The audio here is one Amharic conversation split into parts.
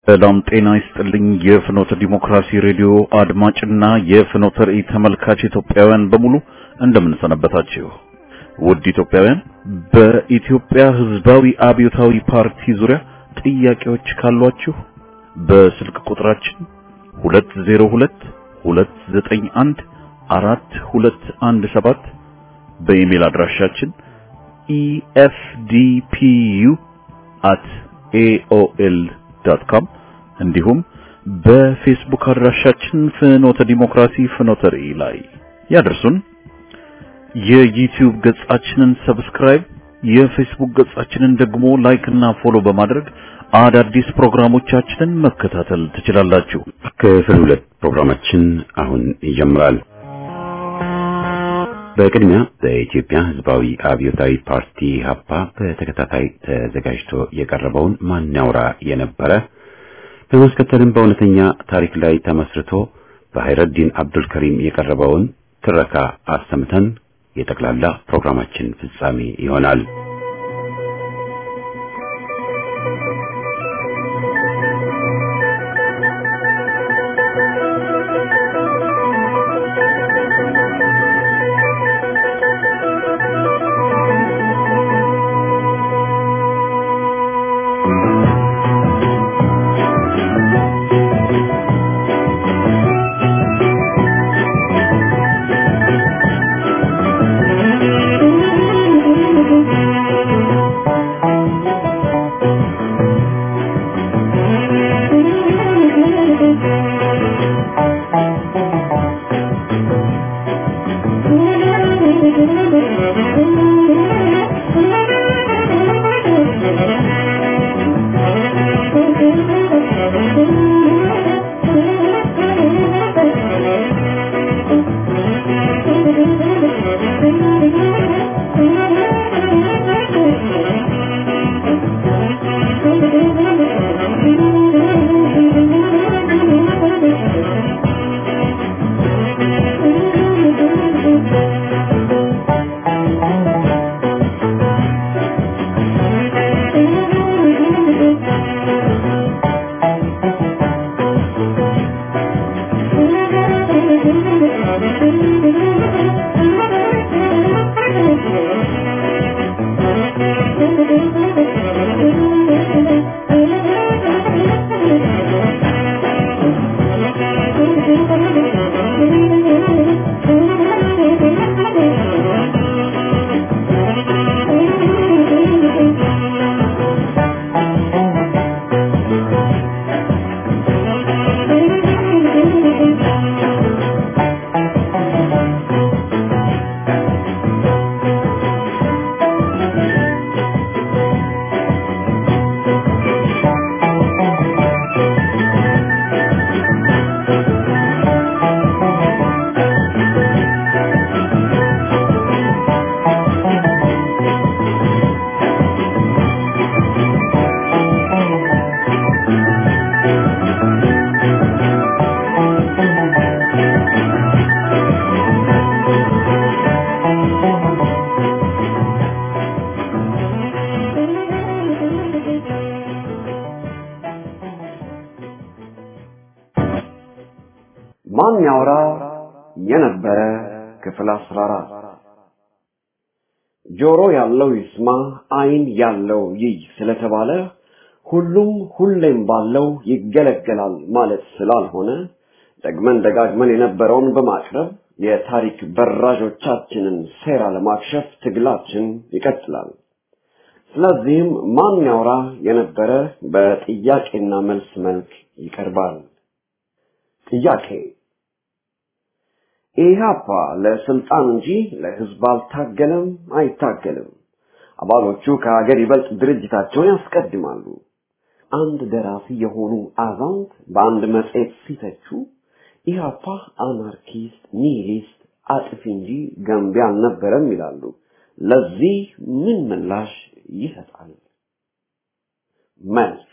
ሰላም ጤና ይስጥልኝ። የፍኖተ ዲሞክራሲ ሬዲዮ አድማጭና የፍኖተ ራእይ ተመልካች ኢትዮጵያውያን በሙሉ እንደምንሰነበታችሁ። ውድ ኢትዮጵያውያን፣ በኢትዮጵያ ሕዝባዊ አብዮታዊ ፓርቲ ዙሪያ ጥያቄዎች ካሏችሁ በስልክ ቁጥራችን 202 291 4217 በኢሜል አድራሻችን efdpu@aol.com እንዲሁም በፌስቡክ አድራሻችን ፍኖተ ዲሞክራሲ ፍኖተ ራእይ ላይ ያደርሱን። የዩቲዩብ ገጻችንን ሰብስክራይብ፣ የፌስቡክ ገጻችንን ደግሞ ላይክ እና ፎሎ በማድረግ አዳዲስ ፕሮግራሞቻችንን መከታተል ትችላላችሁ። ክፍል ሁለት ፕሮግራማችን አሁን ይጀምራል። በቅድሚያ በኢትዮጵያ ሕዝባዊ አብዮታዊ ፓርቲ ሀፓ በተከታታይ ተዘጋጅቶ የቀረበውን ማን ያውራ የነበረ በማስከተልም በእውነተኛ ታሪክ ላይ ተመስርቶ በሀይረዲን አብዱል ከሪም የቀረበውን ትረካ አሰምተን የጠቅላላ ፕሮግራማችን ፍጻሜ ይሆናል። ማን ያውራ የነበረ ክፍል 14 ጆሮ ያለው ይስማ፣ ዓይን ያለው ይይ ስለተባለ ሁሉም ሁሌም ባለው ይገለገላል ማለት ስላልሆነ ደግመን ደጋግመን የነበረውን በማቅረብ የታሪክ በራዦቻችንን ሴራ ለማክሸፍ ትግላችን ይቀጥላል። ስለዚህም ማን ያውራ የነበረ በጥያቄና መልስ መልክ ይቀርባል። ጥያቄ ኢህአፓ ለስልጣን እንጂ ለህዝብ አልታገለም፣ አይታገልም። አባሎቹ ከሀገር ይበልጥ ድርጅታቸውን ያስቀድማሉ። አንድ ደራሲ የሆኑ አዛውንት በአንድ መጽሔት ሲተቹ ኢህአፓ አናርኪስት፣ ኒሂሊስት፣ አጥፊ እንጂ ገንቢ አልነበረም ይላሉ። ለዚህ ምን ምላሽ ይሰጣል? መልስ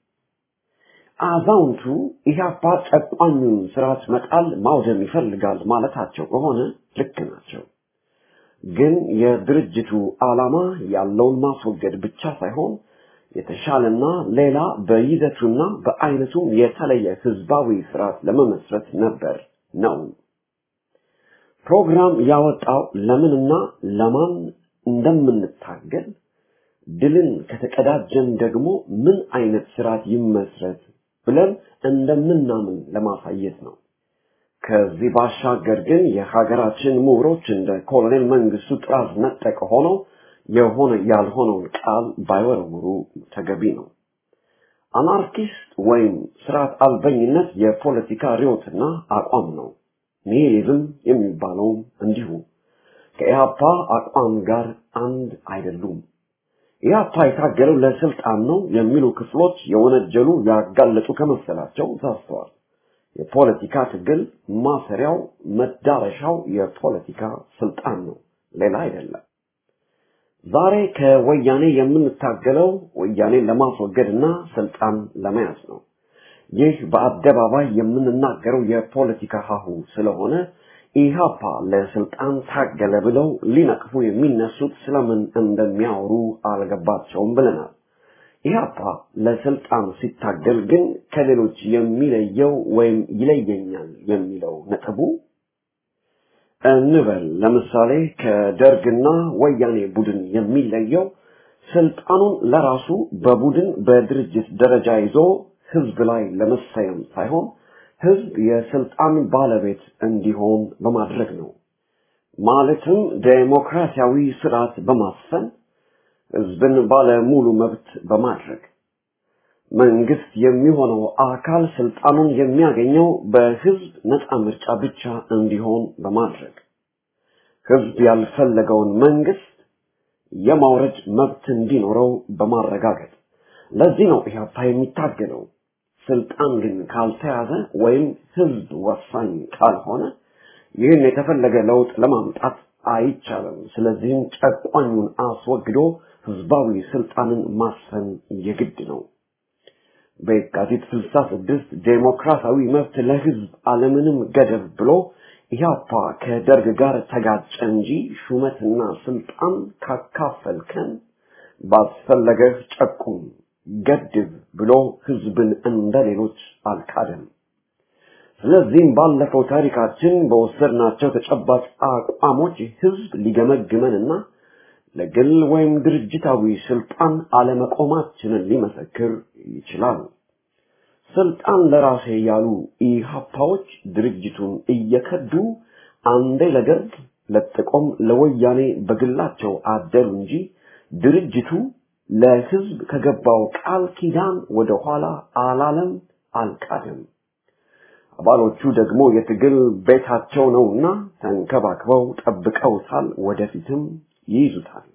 አዛውንቱ ኢህአፓ ጨቋኙን ስርዓት መጣል ማውደም ይፈልጋል ማለታቸው ከሆነ ልክ ናቸው። ግን የድርጅቱ ዓላማ ያለውን ማስወገድ ብቻ ሳይሆን የተሻለና ሌላ በይዘቱና በአይነቱም የተለየ ህዝባዊ ስርዓት ለመመስረት ነበር ነው። ፕሮግራም ያወጣው ለምንና ለማን እንደምንታገል ድልን ከተቀዳጀን ደግሞ ምን አይነት ስርዓት ይመስረት ብለን እንደምናምን ለማሳየት ነው። ከዚህ ባሻገር ግን የሀገራችን ምሁሮች እንደ ኮሎኔል መንግስቱ ጥራዝ ነጠቅ ሆነው የሆነ ያልሆነውን ቃል ባይወረውሩ ተገቢ ነው። አናርኪስት ወይም ስርዓት አልበኝነት የፖለቲካ ርዮትና አቋም ነው። ኒሂሊዝም የሚባለውም እንዲሁ ከኢህአፓ አቋም ጋር አንድ አይደሉም። ኢህአፓ የታገለው ለስልጣን ነው የሚሉ ክፍሎች የወነጀሉ ያጋለጡ ከመሰላቸው ተሳስተዋል። የፖለቲካ ትግል ማሰሪያው መዳረሻው የፖለቲካ ስልጣን ነው፣ ሌላ አይደለም። ዛሬ ከወያኔ የምንታገለው ወያኔን ለማስወገድና ስልጣን ለመያዝ ነው። ይህ በአደባባይ የምንናገረው የፖለቲካ ሀሁ ስለሆነ ኢህአፓ ለስልጣን ታገለ ብለው ሊነቅፉ የሚነሱት ስለምን እንደሚያወሩ አልገባቸውም ብለናል። ኢህአፓ ለስልጣን ሲታገል ግን ከሌሎች የሚለየው ወይም ይለየኛል የሚለው ነጥቡ እንበል ለምሳሌ ከደርግና ወያኔ ቡድን የሚለየው ስልጣኑን ለራሱ በቡድን በድርጅት ደረጃ ይዞ ህዝብ ላይ ለመሰየም ሳይሆን ህዝብ የስልጣን ባለቤት እንዲሆን በማድረግ ነው። ማለትም ዴሞክራሲያዊ ስርዓት በማስፈን ህዝብን ባለ ሙሉ መብት በማድረግ መንግስት የሚሆነው አካል ስልጣኑን የሚያገኘው በህዝብ ነፃ ምርጫ ብቻ እንዲሆን በማድረግ ህዝብ ያልፈለገውን መንግስት የማውረድ መብት እንዲኖረው በማረጋገጥ ለዚህ ነው ኢህአፓ የሚታገለው። ስልጣን ግን ካልተያዘ ወይም ህዝብ ወሳኝ ካልሆነ ይህን የተፈለገ ለውጥ ለማምጣት አይቻልም። ስለዚህም ጨቋኙን አስወግዶ ህዝባዊ ስልጣንን ማስፈን የግድ ነው። በየካቲት 66 ዴሞክራሲያዊ መብት ለህዝብ አለምንም ገደብ ብሎ ኢህአፓ ከደርግ ጋር ተጋጨ እንጂ ሹመትና ስልጣን ካካፈልከን ባስፈለገህ ጨቁም ገድብ ብሎ ህዝብን እንደ ሌሎች አልካደም። ስለዚህም ባለፈው ታሪካችን በወሰድናቸው ተጨባጭ አቋሞች ህዝብ ሊገመግመንና ለግል ወይም ድርጅታዊ ስልጣን አለመቆማችንን ሊመሰክር ይችላል። ስልጣን ለራሴ ያሉ ኢህአፓዎች ድርጅቱን እየከዱ አንዴ ለደርግ ለጥቆም ለወያኔ በግላቸው አደሩ እንጂ ድርጅቱ ለህዝብ ከገባው ቃል ኪዳን ወደ ኋላ አላለም፣ አልቃደም። አባሎቹ ደግሞ የትግል ቤታቸው ነውና ተንከባክበው ጠብቀውታል፣ ወደፊትም ይይዙታል።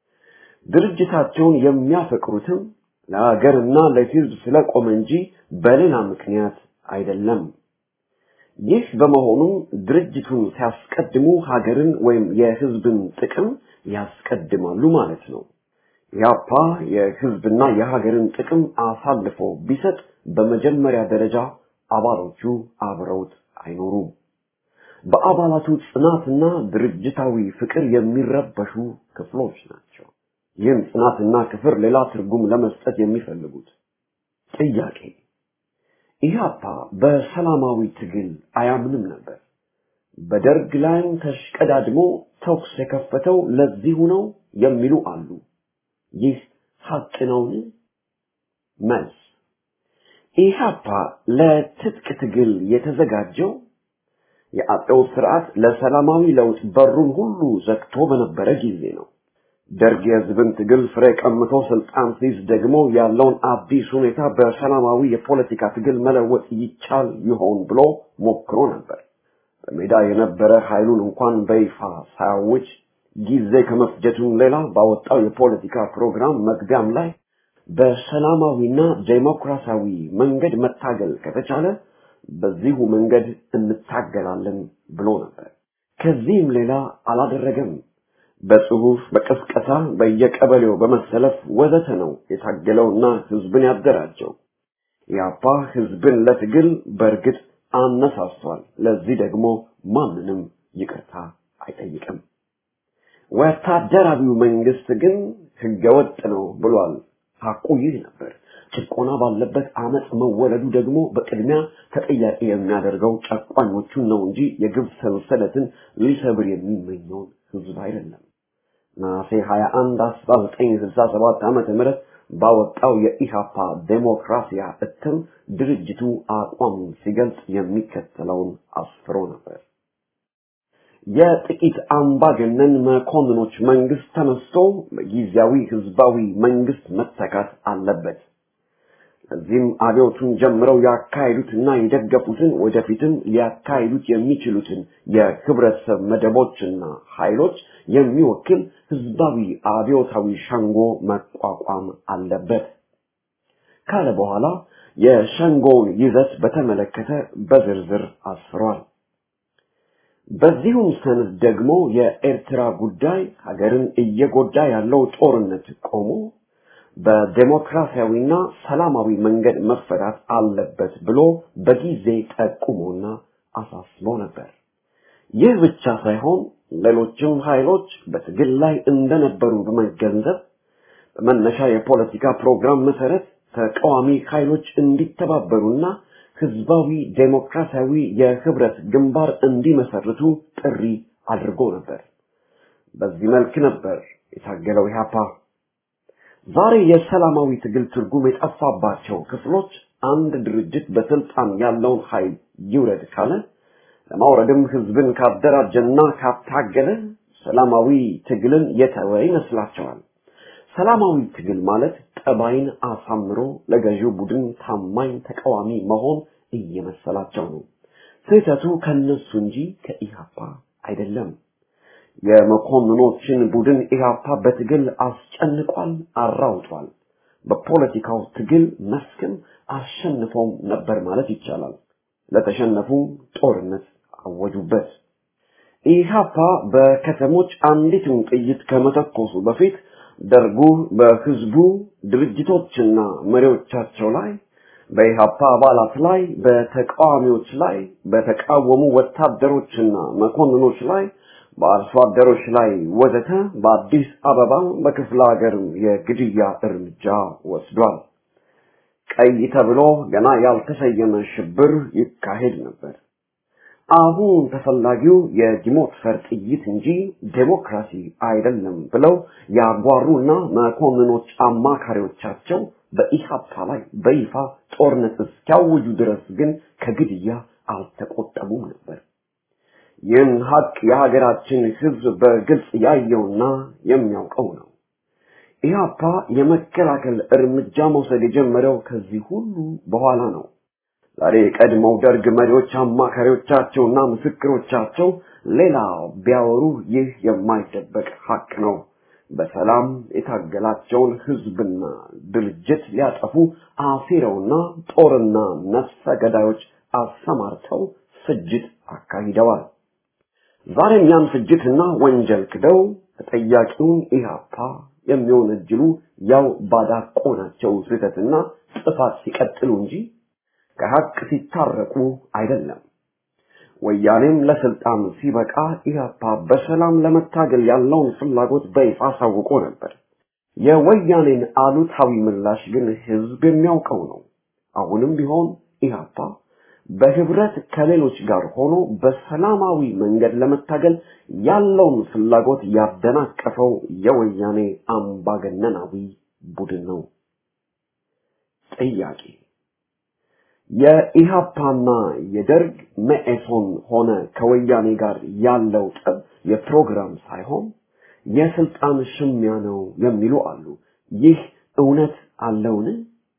ድርጅታቸውን የሚያፈቅሩትም ለሀገርና ለህዝብ ስለቆመ እንጂ በሌላ ምክንያት አይደለም። ይህ በመሆኑ ድርጅቱን ሲያስቀድሙ ሀገርን ወይም የህዝብን ጥቅም ያስቀድማሉ ማለት ነው። ያፓ የህዝብና የሀገርን ጥቅም አሳልፎ ቢሰጥ በመጀመሪያ ደረጃ አባሎቹ አብረውት አይኖሩም። በአባላቱ ጽናትና ድርጅታዊ ፍቅር የሚረበሹ ክፍሎች ናቸው። ይህም ጽናትና ክፍር ሌላ ትርጉም ለመስጠት የሚፈልጉት ጥያቄ ኢህአፓ በሰላማዊ ትግል አያምንም ነበር። በደርግ ላይም ተሽቀዳድሞ ተኩስ የከፈተው ለዚሁ ነው የሚሉ አሉ። ይህ ሀቅ ነውን? መልስ ኢህአፓ ለትጥቅ ትግል የተዘጋጀው የአጤው ስርዓት ለሰላማዊ ለውጥ በሩን ሁሉ ዘግቶ በነበረ ጊዜ ነው። ደርግ የህዝብን ትግል ፍሬ ቀምቶ ስልጣን ሲይዝ ደግሞ ያለውን አዲስ ሁኔታ በሰላማዊ የፖለቲካ ትግል መለወጥ ይቻል ይሆን ብሎ ሞክሮ ነበር። በሜዳ የነበረ ኃይሉን እንኳን በይፋ ሳያውጅ ጊዜ ከመፍጀቱም ሌላ ባወጣው የፖለቲካ ፕሮግራም መግቢያም ላይ በሰላማዊና ዴሞክራሲያዊ መንገድ መታገል ከተቻለ በዚሁ መንገድ እንታገላለን ብሎ ነበር። ከዚህም ሌላ አላደረገም። በጽሁፍ፣ በቅስቀሳ፣ በየቀበሌው በመሰለፍ ወዘተ ነው የታገለውና ህዝብን ያደራጀው። ያፓ ህዝብን ለትግል በእርግጥ አነሳስቷል። ለዚህ ደግሞ ማንንም ይቅርታ አይጠይቅም። ወታደራዊው መንግስት ግን ህገወጥ ነው ብሏል። ሐቁ ይህ ነበር። ጭቆና ባለበት አመፅ መወለዱ ደግሞ በቅድሚያ ተጠያቂ የሚያደርገው ጨቋኞቹን ነው እንጂ የግብ ሰንሰለትን ሊሰብር የሚመኘውን ህዝብ አይደለም። ነሐሴ 21 1967 ዓመተ ምህረት ባወጣው የኢሃፓ ዴሞክራሲያ እትም ድርጅቱ አቋሙን ሲገልጽ የሚከተለውን አስፍሮ ነበር። የጥቂት አምባገነን መኮንኖች መንግስት ተነስቶ በጊዜያዊ ህዝባዊ መንግስት መተካት አለበት። እዚህም አብዮቱን ጀምረው ያካሄዱትና የደገፉትን ወደፊትም ሊያካሂዱት የሚችሉትን የህብረተሰብ መደቦችና ኃይሎች የሚወክል ህዝባዊ አብዮታዊ ሸንጎ መቋቋም አለበት ካለ በኋላ የሸንጎውን ይዘት በተመለከተ በዝርዝር አስፍሯል። በዚሁም ሰነድ ደግሞ የኤርትራ ጉዳይ ሀገርን እየጎዳ ያለው ጦርነት ቆሞ በዴሞክራሲያዊና ሰላማዊ መንገድ መፈታት አለበት ብሎ በጊዜ ጠቁሞና አሳስቦ ነበር። ይህ ብቻ ሳይሆን ሌሎችም ኃይሎች በትግል ላይ እንደነበሩ በመገንዘብ በመነሻ የፖለቲካ ፕሮግራም መሰረት ተቃዋሚ ኃይሎች እንዲተባበሩና ህዝባዊ ዴሞክራሲያዊ የህብረት ግንባር እንዲመሰርቱ ጥሪ አድርጎ ነበር። በዚህ መልክ ነበር የታገለው ኢህአፓ። ዛሬ የሰላማዊ ትግል ትርጉም የጠፋባቸው ክፍሎች አንድ ድርጅት በስልጣን ያለውን ኃይል ይውረድ ካለ ለማውረድም ህዝብን ካደራጀና ካታገለ ሰላማዊ ትግልን የተወ ይመስላቸዋል። ሰላማዊ ትግል ማለት ጠባይን አሳምሮ ለገዢው ቡድን ታማኝ ተቃዋሚ መሆን እየመሰላቸው ነው። ስህተቱ ከነሱ እንጂ ከኢሃፓ አይደለም። የመኮንኖችን ቡድን ኢሃፓ በትግል አስጨንቋል፣ አራውጧል። በፖለቲካው ትግል መስክም አሸንፈውም ነበር ማለት ይቻላል። ለተሸነፉ ጦርነት አወጁበት። ኢሃፓ በከተሞች አንዲትን ጥይት ከመተኮሱ በፊት ደርጉ በህዝቡ ድርጅቶችና መሪዎቻቸው ላይ በኢሃፓ አባላት ላይ በተቃዋሚዎች ላይ በተቃወሙ ወታደሮችና መኮንኖች ላይ በአርሶ አደሮች ላይ ወዘተ በአዲስ አበባ በክፍለ ሀገር የግድያ እርምጃ ወስዷል። ቀይ ተብሎ ገና ያልተሰየመ ሽብር ይካሄድ ነበር። አሁን ተፈላጊው የዲሞክፈር ጥይት እንጂ ዴሞክራሲ አይደለም ብለው ያጓሩና መኮንኖች አማካሪዎቻቸው በኢሃፓ ላይ በይፋ ጦርነት እስኪያውጁ ድረስ ግን ከግድያ አልተቆጠቡም ነበር። ይህን ሀቅ የሀገራችን ህዝብ በግልጽ ያየውና የሚያውቀው ነው። ኢህአፓ የመከላከል እርምጃ መውሰድ የጀመረው ከዚህ ሁሉ በኋላ ነው። ዛሬ የቀድሞው ደርግ መሪዎች አማካሪዎቻቸውና ምስክሮቻቸው ሌላ ቢያወሩ ይህ የማይደበቅ ሀቅ ነው። በሰላም የታገላቸውን ህዝብና ድርጅት ሊያጠፉ አሲረውና ጦርና ነፍሰ ገዳዮች አሰማርተው ፍጅት አካሂደዋል። ዛሬም ያን ፍጅትና ወንጀል ክደው ተጠያቂውን ኢህአፓ የሚወነጅሉ ያው ባዳቆናቸው ስህተትና ጥፋት ሲቀጥሉ እንጂ ከሀቅ ሲታረቁ አይደለም። ወያኔም ለስልጣን ሲበቃ ኢህአፓ በሰላም ለመታገል ያለውን ፍላጎት በይፋ አሳውቆ ነበር። የወያኔን አሉታዊ ምላሽ ግን ህዝብ የሚያውቀው ነው። አሁንም ቢሆን ኢህአፓ በህብረት ከሌሎች ጋር ሆኖ በሰላማዊ መንገድ ለመታገል ያለውን ፍላጎት ያደናቀፈው የወያኔ አምባገነናዊ ቡድን ነው። ጥያቄ የኢሃፓና የደርግ መኢሶን ሆነ ከወያኔ ጋር ያለው ጠብ የፕሮግራም ሳይሆን የስልጣን ሽሚያ ነው የሚሉ አሉ። ይህ እውነት አለውን?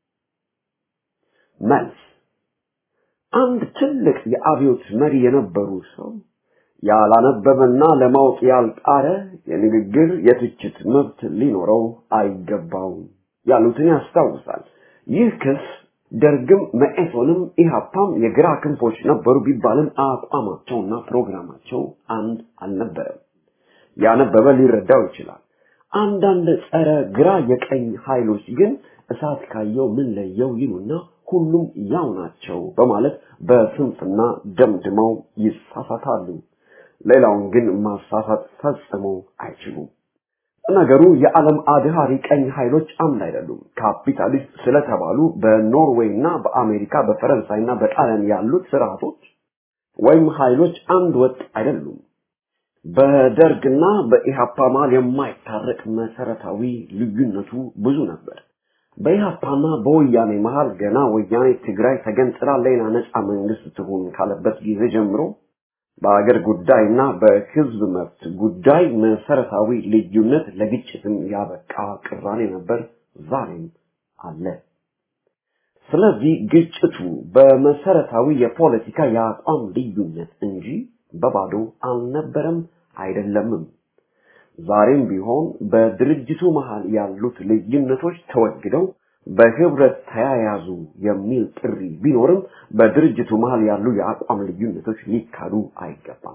መልስ አንድ ትልቅ የአብዮት መሪ የነበሩ ሰው ያላነበበና ለማወቅ ያልጣረ የንግግር የትችት መብት ሊኖረው አይገባውም ያሉትን ያስታውሳል። ይህ ክስ ደርግም መኢሶንም ኢሃፓም የግራ ክንፎች ነበሩ ቢባልም አቋማቸውና ፕሮግራማቸው አንድ አልነበረም። ያነበበ ሊረዳው ይችላል። አንዳንድ ጸረ ግራ የቀኝ ኃይሎች ግን እሳት ካየው ምን ለየው ይሉና ሁሉም ያው ናቸው በማለት በስንፍና ደምድመው ይሳሳታሉ። ሌላውን ግን ማሳሳት ፈጽሞ አይችሉም። ነገሩ የዓለም አድሃሪ ቀኝ ኃይሎች አምድ አይደሉም። ካፒታሊስት ስለተባሉ በኖርዌይ እና በአሜሪካ በፈረንሳይ እና በጣሊያን ያሉት ስርዓቶች ወይም ኃይሎች አንድ ወጥ አይደሉም። በደርግና በኢሃፓ መሃል የማይታረቅ መሰረታዊ ልዩነቱ ብዙ ነበር። በኢሃፓና በወያኔ መሃል ገና ወያኔ ትግራይ ተገንጥላ ሌላ ነፃ መንግስት ትሁን ካለበት ጊዜ ጀምሮ በአገር ጉዳይና በህዝብ መብት ጉዳይ መሰረታዊ ልዩነት ለግጭትም ያበቃ ቅራኔ ነበር፣ ዛሬም አለ። ስለዚህ ግጭቱ በመሰረታዊ የፖለቲካ የአቋም ልዩነት እንጂ በባዶ አልነበረም አይደለምም። ዛሬም ቢሆን በድርጅቱ መሃል ያሉት ልዩነቶች ተወግደው በህብረት ተያያዙ የሚል ጥሪ ቢኖርም በድርጅቱ መሃል ያሉ የአቋም ልዩነቶች ሊካዱ አይገባም።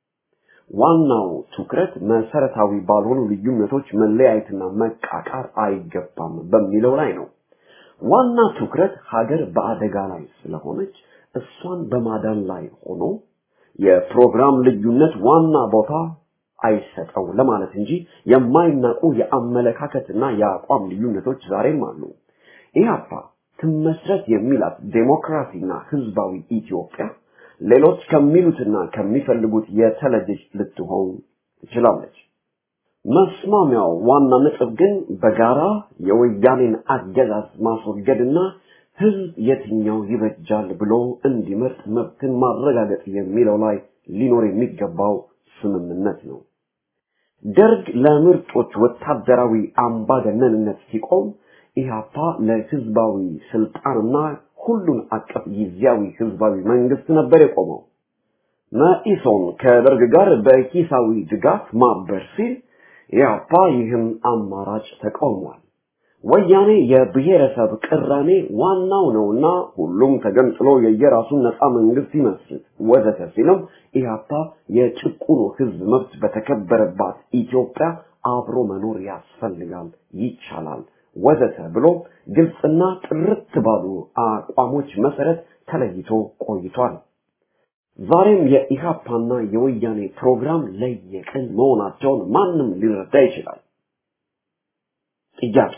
ዋናው ትኩረት መሰረታዊ ባልሆኑ ልዩነቶች መለያየትና መቃቃር አይገባም በሚለው ላይ ነው። ዋና ትኩረት ሀገር በአደጋ ላይ ስለሆነች እሷን በማዳን ላይ ሆኖ የፕሮግራም ልዩነት ዋና ቦታ አይሰጠው ለማለት እንጂ የማይናቁ የአመለካከትና የአቋም ልዩነቶች ዛሬም አሉ። ኢህአፓ ትመስረት የሚላት ዴሞክራሲና ህዝባዊ ኢትዮጵያ ሌሎች ከሚሉትና ከሚፈልጉት የተለየች ልትሆን ትችላለች። መስማሚያው ዋና ነጥብ ግን በጋራ የወያኔን አገዛዝ ማስወገድና ህዝብ የትኛው ይበጃል ብሎ እንዲመርጥ መብትን ማረጋገጥ የሚለው ላይ ሊኖር የሚገባው ስምምነት ነው። ደርግ ለምርጦች ወታደራዊ አምባገነንነት ሲቆም ኢህአፓ ለህዝባዊ ስልጣንና ሁሉን አቀፍ ጊዜያዊ ህዝባዊ መንግስት ነበር የቆመው። መኢሶን ከደርግ ጋር በሂሳዊ ድጋፍ ማበር ሲል ኢህአፓ ይህን አማራጭ ተቃውሟል። ወያኔ የብሔረሰብ ቅራኔ ዋናው ነውና ሁሉም ተገንጥሎ የየራሱን ነፃ መንግስት ይመስርት ወዘተ ሲልም ኢህአፓ የጭቁኑ ህዝብ መብት በተከበረባት ኢትዮጵያ አብሮ መኖር ያስፈልጋል፣ ይቻላል ወዘተ ብሎ ግልጽና ጥርት ባሉ አቋሞች መሰረት ተለይቶ ቆይቷል። ዛሬም የኢሃፓና የወያኔ ፕሮግራም ለየቅል መሆናቸውን ማንም ሊረዳ ይችላል። ጥያቄ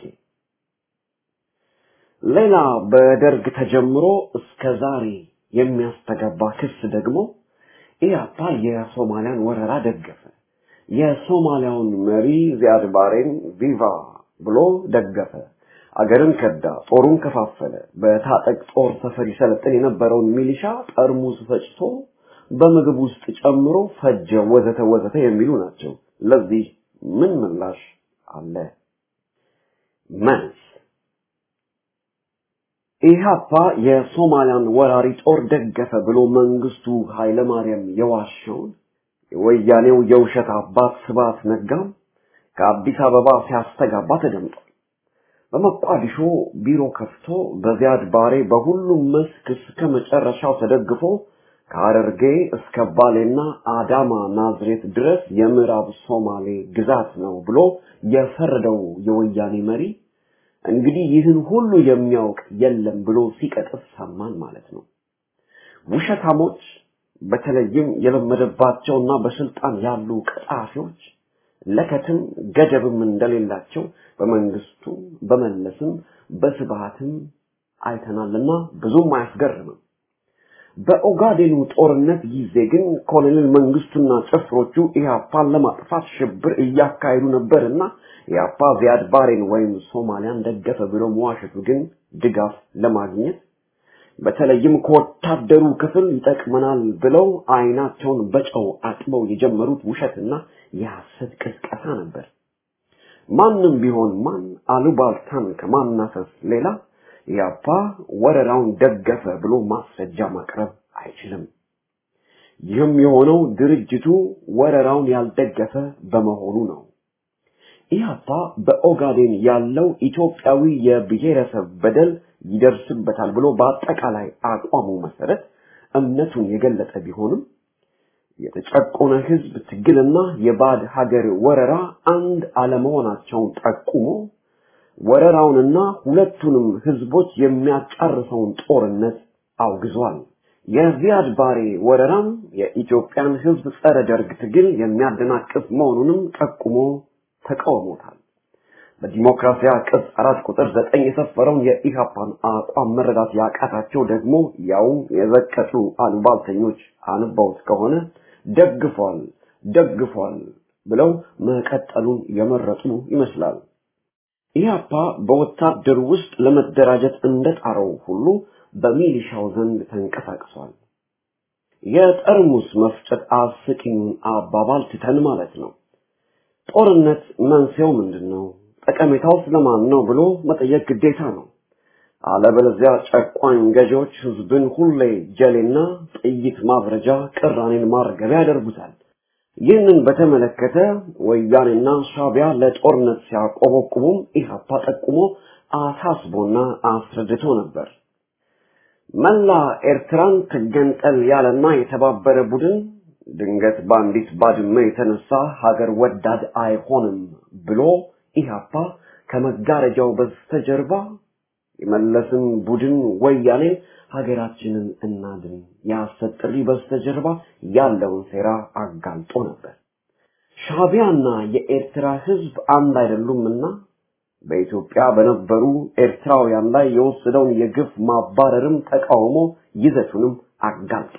ሌላ በደርግ ተጀምሮ እስከ ዛሬ የሚያስተጋባ ክስ ደግሞ ኢያፓ የሶማሊያን ወረራ ደገፈ፣ የሶማሊያውን መሪ ዚያድ ባሬን ቪቫ ብሎ ደገፈ፣ አገርን ከዳ፣ ጦሩን ከፋፈለ፣ በታጠቅ ጦር ሰፈር ይሰለጥን የነበረውን ሚሊሻ ጠርሙስ ፈጭቶ በምግብ ውስጥ ጨምሮ ፈጀ፣ ወዘተ ወዘተ የሚሉ ናቸው። ለዚህ ምን ምላሽ አለ? መልስ ኢህአፓ የሶማሊያን ወራሪ ጦር ደገፈ ብሎ መንግስቱ ኃይለማርያም የዋሸውን የወያኔው የውሸት አባት ስብሐት ነጋም ከአዲስ አበባ ሲያስተጋባ ተደምጧል። በመቋዲሾ ቢሮ ከፍቶ በዚያድ ባሬ በሁሉም መስክ እስከ መጨረሻው ተደግፎ ከሐረርጌ እስከ ባሌና አዳማ ናዝሬት ድረስ የምዕራብ ሶማሌ ግዛት ነው ብሎ የፈረደው የወያኔ መሪ እንግዲህ ይህን ሁሉ የሚያውቅ የለም ብሎ ሲቀጥፍ ሰማን ማለት ነው። ውሸታሞች በተለይም የለመደባቸውና በስልጣን ያሉ ቀጣፊዎች ለከትም ገደብም እንደሌላቸው በመንግስቱ በመለስም በስብሃትም አይተናልና ብዙም አያስገርምም። በኦጋዴኑ ጦርነት ጊዜ ግን ኮሎኔል መንግስቱና ጭፍሮቹ ኢህአፓን ለማጥፋት ሽብር እያካሄዱ ነበርና ኢህአፓ ዚያድ ባሬን ወይም ሶማሊያን ደገፈ ብሎ መዋሸቱ ግን ድጋፍ ለማግኘት በተለይም ከወታደሩ ክፍል ይጠቅመናል ብለው አይናቸውን በጨው አጥበው የጀመሩት ውሸትና የሐሰት ቅስቀሳ ነበር። ማንም ቢሆን ማን አሉባልታን ከማናፈስ ሌላ ኢህአፓ ወረራውን ደገፈ ብሎ ማስረጃ ማቅረብ አይችልም። ይህም የሆነው ድርጅቱ ወረራውን ያልደገፈ በመሆኑ ነው። ኢህአፓ በኦጋዴን ያለው ኢትዮጵያዊ የብሔረሰብ በደል ይደርስበታል ብሎ በአጠቃላይ አቋሙ መሰረት እምነቱን የገለጸ ቢሆንም የተጨቆነ ህዝብ ትግልና የባዕድ ሀገር ወረራ አንድ አለመሆናቸውን ጠቁሞ ወረራውንና ሁለቱንም ህዝቦች የሚያጫርሰውን ጦርነት አውግዟል። የዚያድ ባሬ ወረራም የኢትዮጵያን ህዝብ ጸረ ደርግ ትግል የሚያደናቅፍ መሆኑንም ጠቁሞ ተቃውሞታል። በዲሞክራሲያ ቅጽ አራት ቁጥር ዘጠኝ የሰፈረውን የኢሃፓን አቋም መረዳት ያቃታቸው ደግሞ ያውም የዘቀጡ አሉባልተኞች አንባውት ከሆነ ደግፏል ደግፏል ብለው መቀጠሉን የመረጡ ይመስላል። ኢህአፓ በወታደር ውስጥ ለመደራጀት እንደጣረው ሁሉ በሚሊሻው ዘንድ ተንቀሳቅሷል። የጠርሙስ መፍጨት አስቂኙን አባባል ትተን ማለት ነው። ጦርነት መንስኤው ምንድን ነው? ጠቀሜታው ስለማን ነው ብሎ መጠየቅ ግዴታ ነው። አለበለዚያ ጨቋኝ ገዢዎች ህዝብን ሁሌ ጀሌና ጥይት ማብረጃ፣ ቅራኔን ማርገቢያ ያደርጉታል። ይህንን በተመለከተ ወያኔና ሻቢያ ለጦርነት ሲያቆበቁቡም ኢህአፓ ጠቁሞ አሳስቦና አስረድቶ ነበር። መላ ኤርትራን ትገንጠል ያለና የተባበረ ቡድን ድንገት በአንዲት ባድመ የተነሳ ሀገር ወዳድ አይሆንም ብሎ ኢህአፓ ከመጋረጃው በስተጀርባ የመለስን ቡድን ወያኔ ሀገራችንን እናድን የሐሰት ጥሪ በስተጀርባ ያለውን ሴራ አጋልጦ ነበር። ሻቢያና የኤርትራ ህዝብ አንድ አይደሉምና በኢትዮጵያ በነበሩ ኤርትራውያን ላይ የወሰደውን የግፍ ማባረርም ተቃውሞ ይዘቱንም አጋልጦ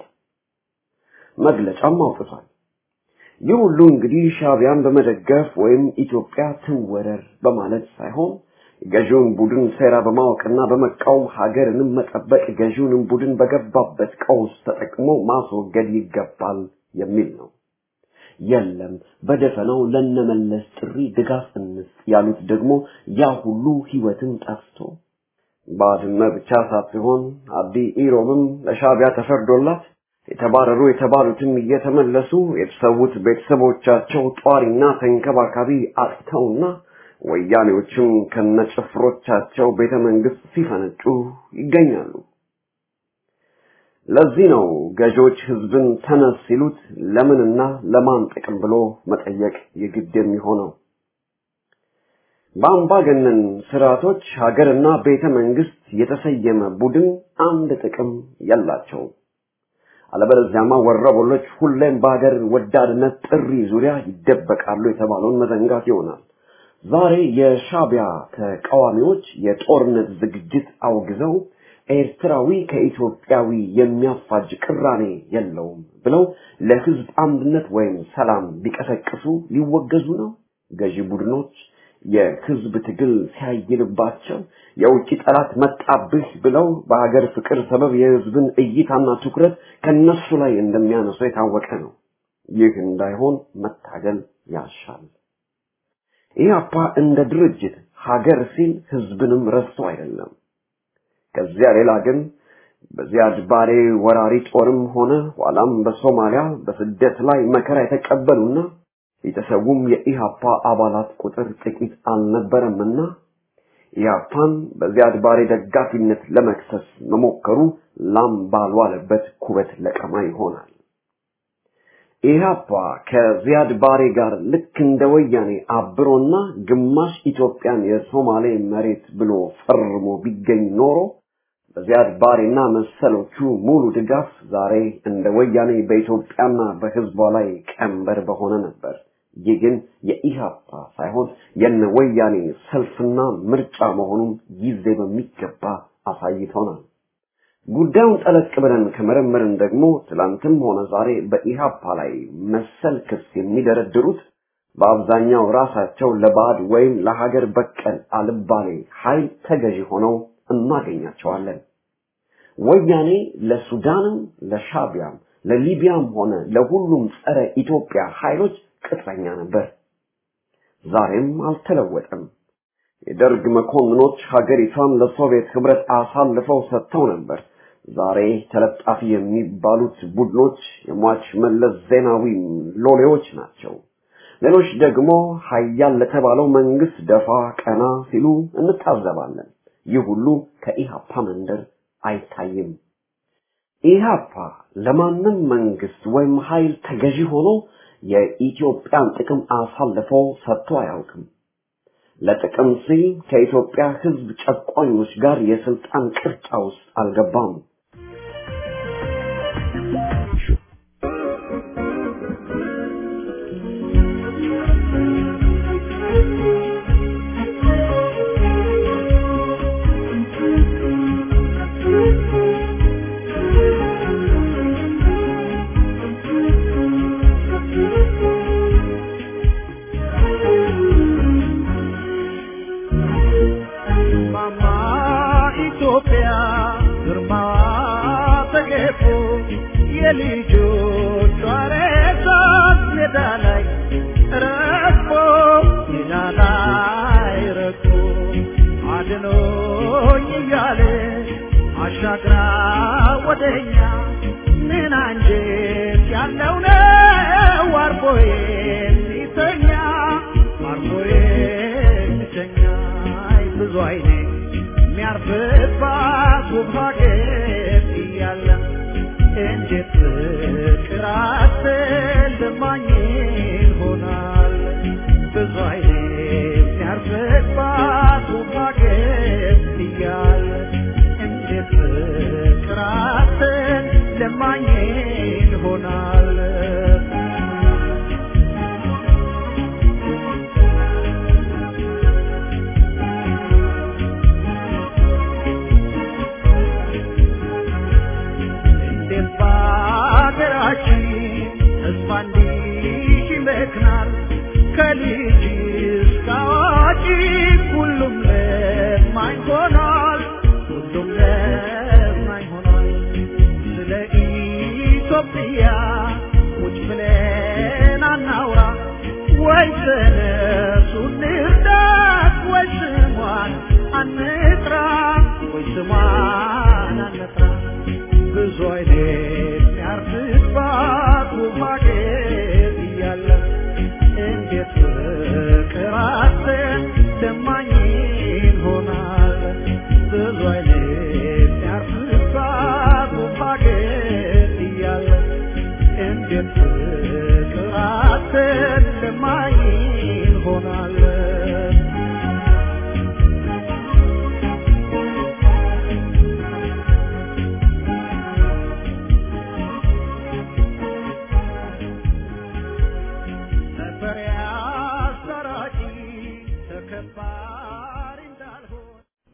መግለጫም አውጥቷል። ይህ ሁሉ እንግዲህ ሻቢያን በመደገፍ ወይም ኢትዮጵያ ትወረር በማለት ሳይሆን ገዢውን ቡድን ሴራ በማወቅና በመቃወም ሀገርንም መጠበቅ ገዢውንም ቡድን በገባበት ቀውስ ተጠቅሞ ማስወገድ ይገባል የሚል ነው። የለም በደፈናው ለነመለስ ጥሪ ድጋፍ እንስጥ ያሉት ደግሞ ያ ሁሉ ህይወትን ጠፍቶ ባድመ ብቻ ሳትሆን አዲ ኢሮብም ለሻቢያ ተፈርዶላት የተባረሩ የተባሉትም እየተመለሱ የተሰዉት ቤተሰቦቻቸው ጧሪና ተንከባካቢ አጥተውና ወያኔዎችም ከነጭፍሮቻቸው ቤተ መንግስት ሲፈነጩ ይገኛሉ። ለዚህ ነው ገዢዎች ህዝብን ተነስ ሲሉት ለምንና ለማን ጥቅም ብሎ መጠየቅ የግድ የሚሆነው። በአምባገነን ስርዓቶች ሀገርና ቤተ መንግስት የተሰየመ ቡድን አንድ ጥቅም የላቸውም። አለበለዚያማ ወረበሎች ሁሌም በሀገር ወዳድነት ጥሪ ዙሪያ ይደበቃሉ የተባለውን መዘንጋት ይሆናል። ዛሬ የሻቢያ ተቃዋሚዎች የጦርነት ዝግጅት አውግዘው ኤርትራዊ ከኢትዮጵያዊ የሚያፋጅ ቅራኔ የለውም ብለው ለህዝብ አንድነት ወይም ሰላም ቢቀሰቅሱ ሊወገዙ ነው። ገዢ ቡድኖች የህዝብ ትግል ሲያይልባቸው የውጭ ጠላት መጣብህ ብለው በሀገር ፍቅር ሰበብ የህዝብን እይታና ትኩረት ከነሱ ላይ እንደሚያነሱ የታወቀ ነው። ይህ እንዳይሆን መታገል ያሻል። ኢህአፓ እንደ ድርጅት ሀገር ሲል ህዝብንም ረስቶ አይደለም። ከዚያ ሌላ ግን በዚያድ ባሬ ወራሪ ጦርም ሆነ ኋላም በሶማሊያ በስደት ላይ መከራ የተቀበሉና የተሰዉም የኢሃፓ አባላት ቁጥር ጥቂት አልነበረምና ኢሃፓን በዚያድ ባሬ ደጋፊነት ለመክሰስ መሞከሩ ላም ባልዋለበት ኩበት ለቀማ ይሆናል። ኢሃፓ ከዚያድ ባሬ ጋር ልክ እንደ ወያኔ አብሮና ግማሽ ኢትዮጵያን የሶማሌ መሬት ብሎ ፈርሞ ቢገኝ ኖሮ በዚያድ ባሬና መሰሎቹ ሙሉ ድጋፍ ዛሬ እንደ ወያኔ በኢትዮጵያና በህዝቧ ላይ ቀንበር በሆነ ነበር። ይህ ግን የኢሃፓ ሳይሆን የነ ወያኔ ሰልፍና ምርጫ መሆኑን ጊዜ በሚገባ አሳይቶናል። ጉዳዩን ጠለቅ ብለን ከመረመርን ደግሞ ትላንትም ሆነ ዛሬ በኢሃፓ ላይ መሰል ክስ የሚደረድሩት በአብዛኛው ራሳቸው ለባዕድ ወይም ለሀገር በቀል አልባሌ ኃይል ተገዢ ሆነው እናገኛቸዋለን። ወያኔ ለሱዳንም፣ ለሻቢያም፣ ለሊቢያም ሆነ ለሁሉም ጸረ ኢትዮጵያ ኃይሎች ቅጥረኛ ነበር። ዛሬም አልተለወጠም። የደርግ መኮንኖች ሀገሪቷን ለሶቪየት ህብረት አሳልፈው ሰጥተው ነበር። ዛሬ ተለጣፊ የሚባሉት ቡድኖች የሟች መለስ ዜናዊ ሎሌዎች ናቸው። ሌሎች ደግሞ ሀያል ለተባለው መንግስት ደፋ ቀና ሲሉ እንታዘባለን። ይህ ሁሉ ከኢሃፓ መንደር አይታይም። ኢሃፓ ለማንም መንግስት ወይም ኃይል ተገዢ ሆኖ የኢትዮጵያን ጥቅም አሳልፎ ሰጥቶ አያውቅም። ለጥቅም ሲል ከኢትዮጵያ ህዝብ ጨቋኞች ጋር የስልጣን ቅርጫ ውስጥ አልገባም። የልጆቿ ሬሳት ሜዳ ላይ ረግፎ ሜዳ ላይ ረግፎ አድኖኝ እያለ አሻግራ ወደኛ ምን አንጀት ያለው ነው አርፎ የሚተኛ አርፎ የሚተኛ አይ ብዙ አይኔ የሚያርፍባት ውብ ሀገር እያለ እንዴት ፍቅር አትልማኝ ይሆናል ብዙ አይኔ የሚያርፍባት ውብ ሀገር እያለ እንዴት ፍቅር አትልማኝ ይሆናል እንዴት በሀገራችን ተስፋ እንዲህ ይመክናል ከልጅ እስከ አዋቂ ሁሉም ለማኝ ሆኗል ሁሉም ለማኝ ሆኗል ስለ ኢትዮጵያ ቁጭ ብለን አናውራ ወይ ተነሱ እንርዳት ወይ ስሟን አንጥራ ወይ ስሟን አንጥራ ብዙ አይነት ያርፍባት ውብ ሀገር እያለ እንዴት ፍቅር አተን ለማኝ ይሆናል ብዙ አይነት ያርፍባት ውብ ሀገር እያለ እንዴት ፍቅር አተን ለማኝ ይሆናል ነበር ያሰራቂ ተከባሪ እንዳልሆን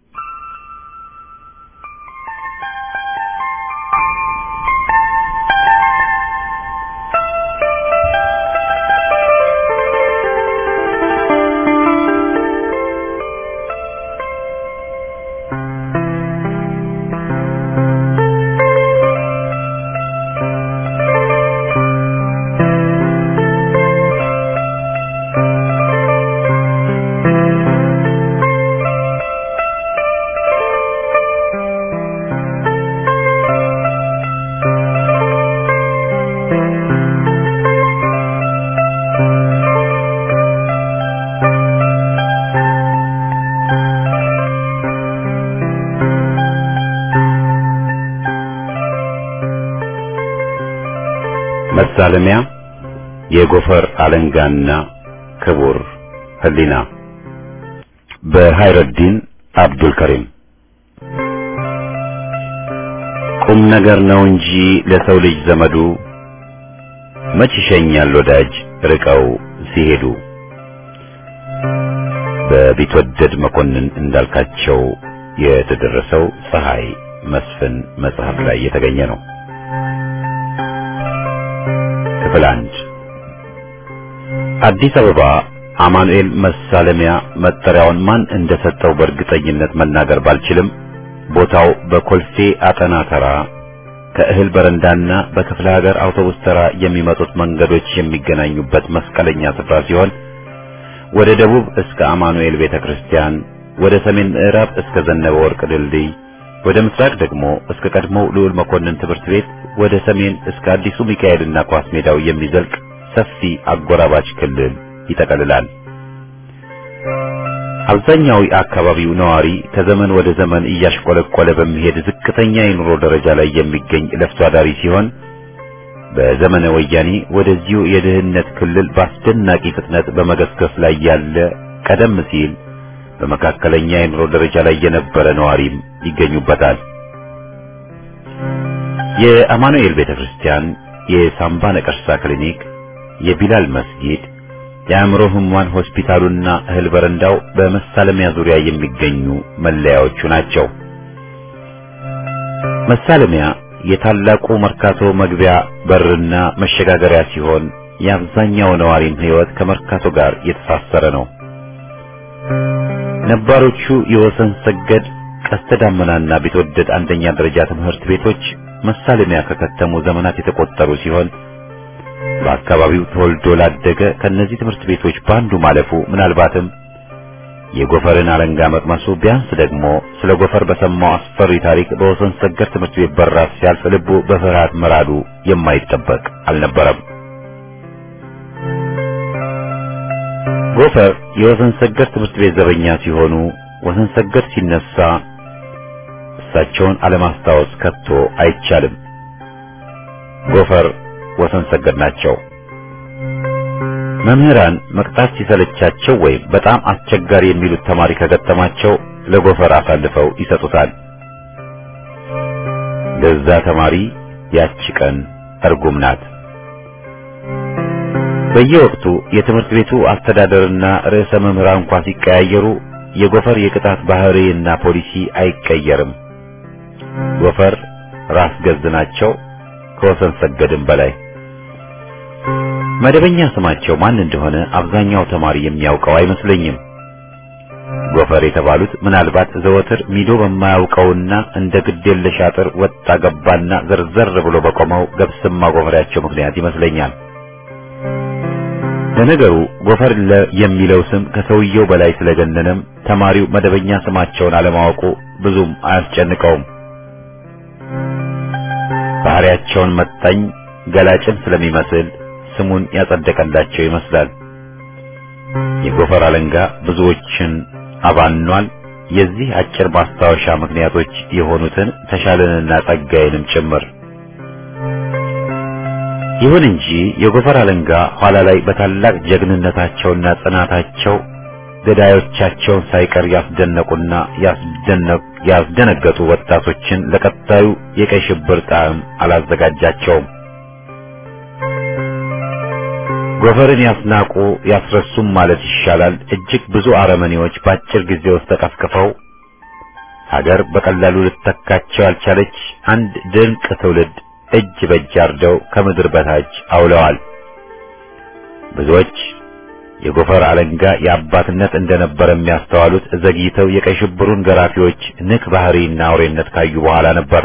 መሳለሚያ የጎፈር አለንጋና ክቡር ህሊና በሃይረዲን አብዱል ከሪም ቁም ነገር ነው እንጂ ለሰው ልጅ ዘመዱ መች ይሸኛል ወዳጅ ርቀው ሲሄዱ በቢትወደድ መኮንን እንዳልካቸው የተደረሰው ፀሐይ መስፍን መጽሐፍ ላይ የተገኘ ነው። ክፍል አንድ አዲስ አበባ አማኑኤል መሳለሚያ መጠሪያውን ማን እንደሰጠው በእርግጠኝነት መናገር ባልችልም ቦታው በኮልፌ አጠና ተራ ከእህል በረንዳና በክፍለ ሀገር አውቶቡስ ተራ የሚመጡት መንገዶች የሚገናኙበት መስቀለኛ ስፍራ ሲሆን ወደ ደቡብ እስከ አማኑኤል ቤተክርስቲያን፣ ወደ ሰሜን ምዕራብ እስከ ዘነበ ወርቅ ድልድይ፣ ወደ ምስራቅ ደግሞ እስከ ቀድሞው ልዑል መኮንን ትምህርት ቤት፣ ወደ ሰሜን እስከ አዲሱ ሚካኤልና ኳስ ሜዳው የሚዘልቅ ሰፊ አጎራባች ክልል ይጠቀልላል። አብዛኛው የአካባቢው ነዋሪ ከዘመን ወደ ዘመን እያሽቆለቆለ በሚሄድ ዝቅተኛ የኑሮ ደረጃ ላይ የሚገኝ ለፍቶ አዳሪ ሲሆን በዘመነ ወያኔ ወደዚሁ የድህነት ክልል በአስደናቂ ፍጥነት በመገስገስ ላይ ያለ ቀደም ሲል በመካከለኛ የኑሮ ደረጃ ላይ የነበረ ነዋሪም ይገኙበታል። የአማኑኤል ቤተክርስቲያን፣ የሳምባ ነቀርሳ ክሊኒክ፣ የቢላል መስጊድ፣ የአእምሮ ህሙማን ሆስፒታሉና እህል በረንዳው በመሳለሚያ ዙሪያ የሚገኙ መለያዎቹ ናቸው። መሳለሚያ የታላቁ መርካቶ መግቢያ በርና መሸጋገሪያ ሲሆን የአብዛኛው ነዋሪም ህይወት ከመርካቶ ጋር የተሳሰረ ነው። ነባሮቹ የወሰን ሰገድ ቀስተ ዳመናና ቢትወደድ አንደኛ ደረጃ ትምህርት ቤቶች መሳለሚያ ከከተሙ ዘመናት የተቆጠሩ ሲሆን በአካባቢው ተወልዶ ላደገ ከነዚህ ትምህርት ቤቶች በአንዱ ማለፉ ምናልባትም የጎፈርን አለንጋ መቅመሱ ቢያንስ ደግሞ ስለ ጎፈር በሰማው አስፈሪ ታሪክ በወሰን ሰገድ ትምህርት ቤት በራፍ ሲያልፍ ልቡ በፍርሃት መራዱ የማይጠበቅ አልነበረም። ጎፈር የወሰን ሰገድ ትምህርት ቤት ዘበኛ ሲሆኑ ወሰን ሰገድ ሲነሳ እሳቸውን አለማስታወስ ከቶ አይቻልም። ጎፈር ወሰን ሰገድ ናቸው። መምህራን መቅጣት ሲሰለቻቸው ወይም በጣም አስቸጋሪ የሚሉት ተማሪ ከገጠማቸው ለጎፈር አሳልፈው ይሰጡታል። ለዛ ተማሪ ያቺ ቀን እርጉም ናት። በየወቅቱ የትምህርት ቤቱ አስተዳደርና ርዕሰ መምህራን እንኳ ሲቀያየሩ የጎፈር የቅጣት ባህሪና ፖሊሲ አይቀየርም። ጎፈር ራስ ገዝ ናቸው ከወሰን ሰገድም በላይ። መደበኛ ስማቸው ማን እንደሆነ አብዛኛው ተማሪ የሚያውቀው አይመስለኝም። ጎፈር የተባሉት ምናልባት ዘወትር ሚዶ በማያውቀውና እንደ ግዴለሽ አጥር ወጣ ገባና ዘርዘር ብሎ በቆመው ገብስማ ጎፈሬያቸው ምክንያት ይመስለኛል። ለነገሩ ጎፈር የሚለው ስም ከሰውየው በላይ ስለገነነም ተማሪው መደበኛ ስማቸውን አለማወቁ ብዙም አያስጨንቀውም። ባህሪያቸውን መጣኝ ገላጭን ስለሚመስል ስሙን ያጸደቀላቸው ይመስላል። የጎፈር አለንጋ ብዙዎችን አባኗል። የዚህ አጭር ማስታወሻ ምክንያቶች የሆኑትን ተሻለንና ጸጋዬንም ጭምር። ይሁን እንጂ የጎፈር አለንጋ ኋላ ላይ በታላቅ ጀግንነታቸውና ጽናታቸው ገዳዮቻቸውን ሳይቀር ያስደነቁና ያስደነገጡ ወጣቶችን ለቀጣዩ የቀይ ሽብር ጣዕም አላዘጋጃቸውም። ጎፈርን ያስናቁ ያስረሱም ማለት ይሻላል። እጅግ ብዙ አረመኔዎች በአጭር ጊዜ ውስጥ ተቀፍቅፈው ሀገር በቀላሉ ልትተካቸው ያልቻለች አንድ ድንቅ ትውልድ እጅ በእጅ አርደው ከምድር በታች አውለዋል። ብዙዎች የጎፈር አለንጋ የአባትነት እንደነበረ የሚያስተዋሉት ዘግይተው የቀይ ሽብሩን ገራፊዎች ንክ ባህሪና አውሬነት ካዩ በኋላ ነበር።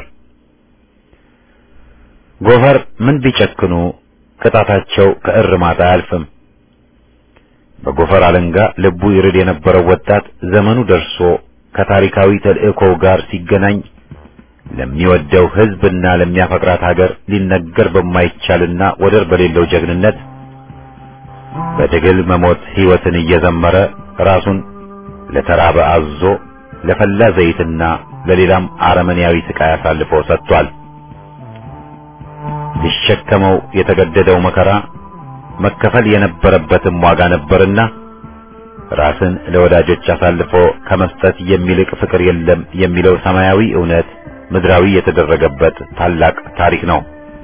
ጎፈር ምን ቢጨክኑ ቅጣታቸው ከእርማት አያልፍም። በጎፈር አለንጋ ልቡ ይርድ የነበረው ወጣት ዘመኑ ደርሶ ከታሪካዊ ተልእኮው ጋር ሲገናኝ ለሚወደው ሕዝብና ለሚያፈቅራት ሀገር ሊነገር በማይቻልና ወደር በሌለው ጀግንነት በትግል መሞት ሕይወትን እየዘመረ ራሱን ለተራበ አዞ ለፈላ ዘይትና ለሌላም አረመኔያዊ ስቃይ አሳልፎ ሰጥቷል። ሊሸከመው የተገደደው መከራ መከፈል የነበረበትም ዋጋ ነበርና ራስን ለወዳጆች አሳልፎ ከመስጠት የሚልቅ ፍቅር የለም የሚለው ሰማያዊ እውነት ምድራዊ የተደረገበት ታላቅ ታሪክ ነው።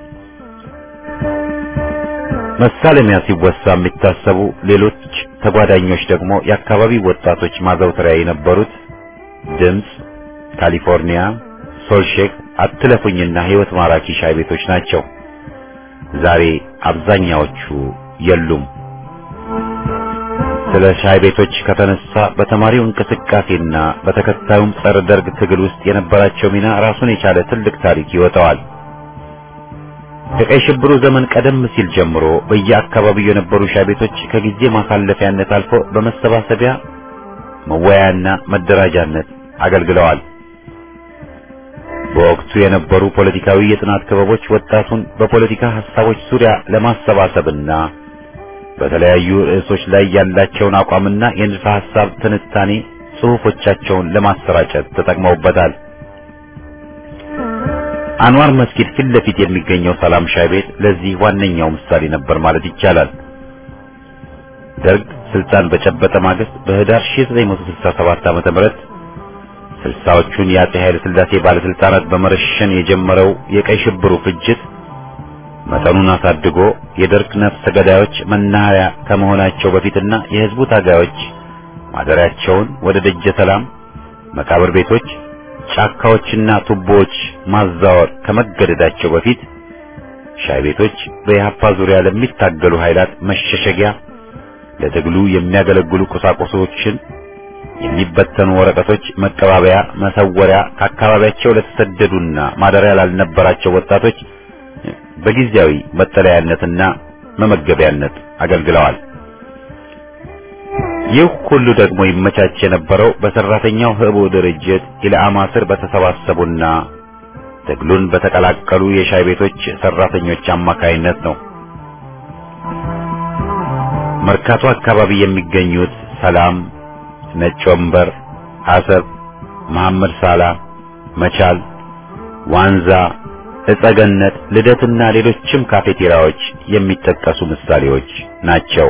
መሳለሚያ ሲወሳ የሚታሰቡ ሌሎች ተጓዳኞች ደግሞ የአካባቢው ወጣቶች ማዘውተሪያ የነበሩት ድምፅ፣ ካሊፎርኒያ፣ ሶልሼክ፣ አትለፉኝና ሕይወት ማራኪ ሻይ ቤቶች ናቸው። ዛሬ አብዛኛዎቹ የሉም። ስለ ሻይ ቤቶች ከተነሳ በተማሪው እንቅስቃሴና በተከታዩም ጸረ ደርግ ትግል ውስጥ የነበራቸው ሚና ራሱን የቻለ ትልቅ ታሪክ ይወጣዋል። ከቀይ ሽብሩ ዘመን ቀደም ሲል ጀምሮ በየአካባቢው የነበሩ ሻይ ቤቶች ከጊዜ ማሳለፊያነት አልፎ በመሰባሰቢያ መወያያና መደራጃነት አገልግለዋል። በወቅቱ የነበሩ ፖለቲካዊ የጥናት ክበቦች ወጣቱን በፖለቲካ ሐሳቦች ዙሪያ ለማሰባሰብና በተለያዩ ርዕሶች ላይ ያላቸውን አቋምና የንድፈ ሐሳብ ትንታኔ ጽሑፎቻቸውን ለማሰራጨት ተጠቅመውበታል። አንዋር መስጊድ ፊት ለፊት የሚገኘው ሰላም ሻይ ቤት ለዚህ ዋነኛው ምሳሌ ነበር ማለት ይቻላል። ደርግ ስልጣን በጨበጠ ማግስት በህዳር 1967 ዓ.ም ስልሳዎቹን የአፄ ኃይለ ሥላሴ ባለስልጣናት በመረሸን የጀመረው የቀይ ሽብሩ ፍጅት መጠኑን አሳድጎ የደርግ ነፍሰ ገዳዮች መናኸሪያ ከመሆናቸው በፊትና የህዝቡ ታጋዮች ማደሪያቸውን ወደ ደጀ ሰላም፣ መቃብር ቤቶች፣ ጫካዎችና ቱቦዎች ማዛወር ከመገደዳቸው በፊት ሻይ ቤቶች በኢህአፓ ዙሪያ ለሚታገሉ ኃይላት መሸሸጊያ፣ ለትግሉ የሚያገለግሉ ቁሳቁሶችን የሚበተኑ ወረቀቶች መቀባበያ፣ መሰወሪያ ከአካባቢያቸው ለተሰደዱና ማደሪያ ላልነበራቸው ወጣቶች በጊዜያዊ መጠለያነትና መመገቢያነት አገልግለዋል። ይህ ሁሉ ደግሞ ይመቻች የነበረው በሰራተኛው ህቡ ድርጅት ኢላማ ስር በተሰባሰቡና ትግሉን በተቀላቀሉ የሻይ ቤቶች ሰራተኞች አማካይነት ነው። መርካቶ አካባቢ የሚገኙት ሰላም፣ ነጭ ወንበር፣ አሰብ፣ መሐመድ ሳላ፣ መቻል፣ ዋንዛ፣ እጸገነት፣ ልደትና ሌሎችም ካፌቴሪያዎች የሚጠቀሱ ምሳሌዎች ናቸው።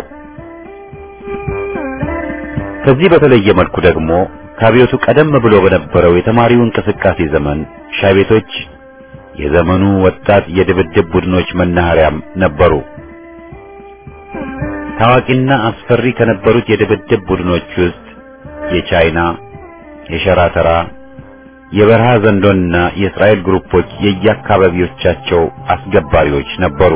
ከዚህ በተለየ መልኩ ደግሞ ከአብዮቱ ቀደም ብሎ በነበረው የተማሪው እንቅስቃሴ ዘመን ሻይ ቤቶች የዘመኑ ወጣት የድብድብ ቡድኖች መናኸሪያም ነበሩ። ታዋቂና አስፈሪ ከነበሩት የድብድብ ቡድኖች ውስጥ የቻይና፣ የሸራተራ፣ የበረሃ ዘንዶና የእስራኤል ግሩፖች የየአካባቢዎቻቸው አስገባሪዎች ነበሩ።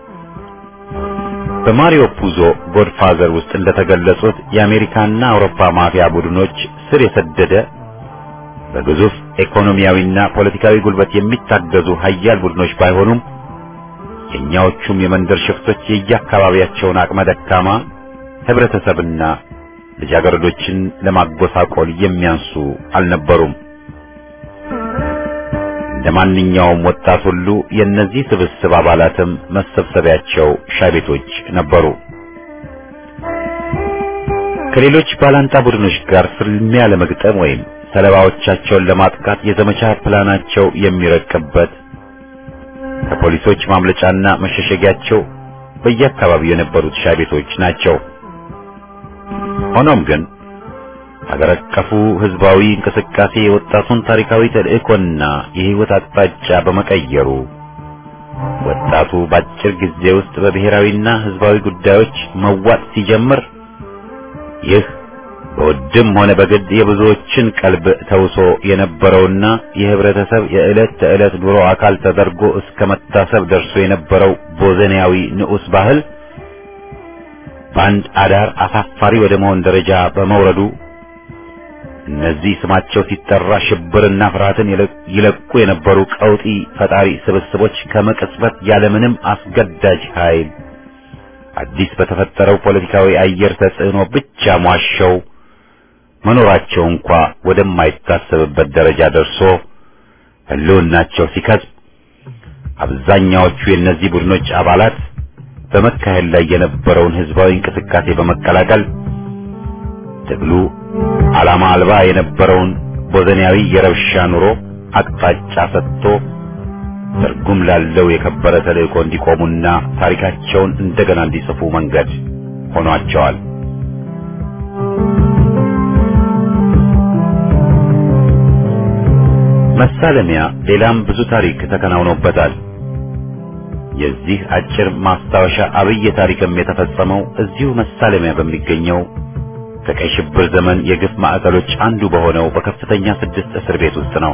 በማሪዮ ፑዞ ጎድፋዘር ውስጥ እንደተገለጹት የአሜሪካና አውሮፓ ማፊያ ቡድኖች ስር የሰደደ በግዙፍ ኢኮኖሚያዊና ፖለቲካዊ ጉልበት የሚታገዙ ሀያል ቡድኖች ባይሆኑም የኛዎቹም የመንደር ሽፍቶች የየአካባቢያቸውን አቅመ ደካማ ህብረተሰብና ልጃገረዶችን ለማጎሳቆል የሚያንሱ አልነበሩም። እንደ ማንኛውም ወጣት ሁሉ የእነዚህ ስብስብ አባላትም መሰብሰቢያቸው ሻይ ቤቶች ነበሩ። ከሌሎች ባላንጣ ቡድኖች ጋር ፍልሚያ ለመግጠም ወይም ሰለባዎቻቸውን ለማጥቃት የዘመቻ ፕላናቸው የሚረቅበት ከፖሊሶች ማምለጫና መሸሸጊያቸው በየአካባቢው የነበሩት ሻይ ቤቶች ናቸው። ሆኖም ግን ሀገር አቀፉ ህዝባዊ እንቅስቃሴ የወጣቱን ታሪካዊ ተልእኮና የህይወት አቅጣጫ በመቀየሩ ወጣቱ በአጭር ጊዜ ውስጥ በብሔራዊና ህዝባዊ ጉዳዮች መዋጥ ሲጀምር ይህ በውድም ሆነ በግድ የብዙዎችን ቀልብ ተውሶ የነበረውና የህብረተሰብ የዕለት ተዕለት ኑሮ አካል ተደርጎ እስከ መታሰብ ደርሶ የነበረው ቦዘኒያዊ ንዑስ ባህል በአንድ አዳር አሳፋሪ ወደ መሆን ደረጃ በመውረዱ እነዚህ ስማቸው ሲጠራ ሽብርና ፍርሃትን ይለቁ የነበሩ ቀውጢ ፈጣሪ ስብስቦች ከመቅጽበት ያለምንም አስገዳጅ ኃይል አዲስ በተፈጠረው ፖለቲካዊ አየር ተጽዕኖ ብቻ ሟሸው መኖራቸው እንኳ ወደማይታሰብበት ደረጃ ደርሶ ህልውናቸው ሲከስብ አብዛኛዎቹ የእነዚህ ቡድኖች አባላት በመካሄድ ላይ የነበረውን ህዝባዊ እንቅስቃሴ በመቀላቀል ትግሉ ዓላማ አልባ የነበረውን ቦዘኒያዊ የረብሻ ኑሮ አቅጣጫ ሰጥቶ ትርጉም ላለው የከበረ ተልእኮ እንዲቆሙና ታሪካቸውን እንደገና እንዲጽፉ መንገድ ሆኗቸዋል። መሳለሚያ ሌላም ብዙ ታሪክ ተከናውኖበታል። የዚህ አጭር ማስታወሻ አብይ ታሪክም የተፈጸመው እዚሁ መሳለሚያ በሚገኘው ከቀይ ሽብር ዘመን የግፍ ማዕከሎች አንዱ በሆነው በከፍተኛ ስድስት እስር ቤት ውስጥ ነው።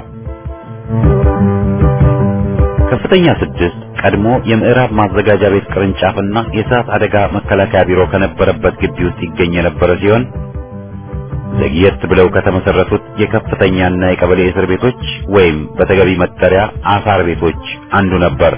ከፍተኛ ስድስት ቀድሞ የምዕራብ ማዘጋጃ ቤት ቅርንጫፍና የእሳት አደጋ መከላከያ ቢሮ ከነበረበት ግቢ ውስጥ ይገኝ የነበረ ሲሆን ዘግየት ብለው ከተመሰረቱት የከፍተኛና የቀበሌ እስር ቤቶች ወይም በተገቢ መጠሪያ አሳር ቤቶች አንዱ ነበር።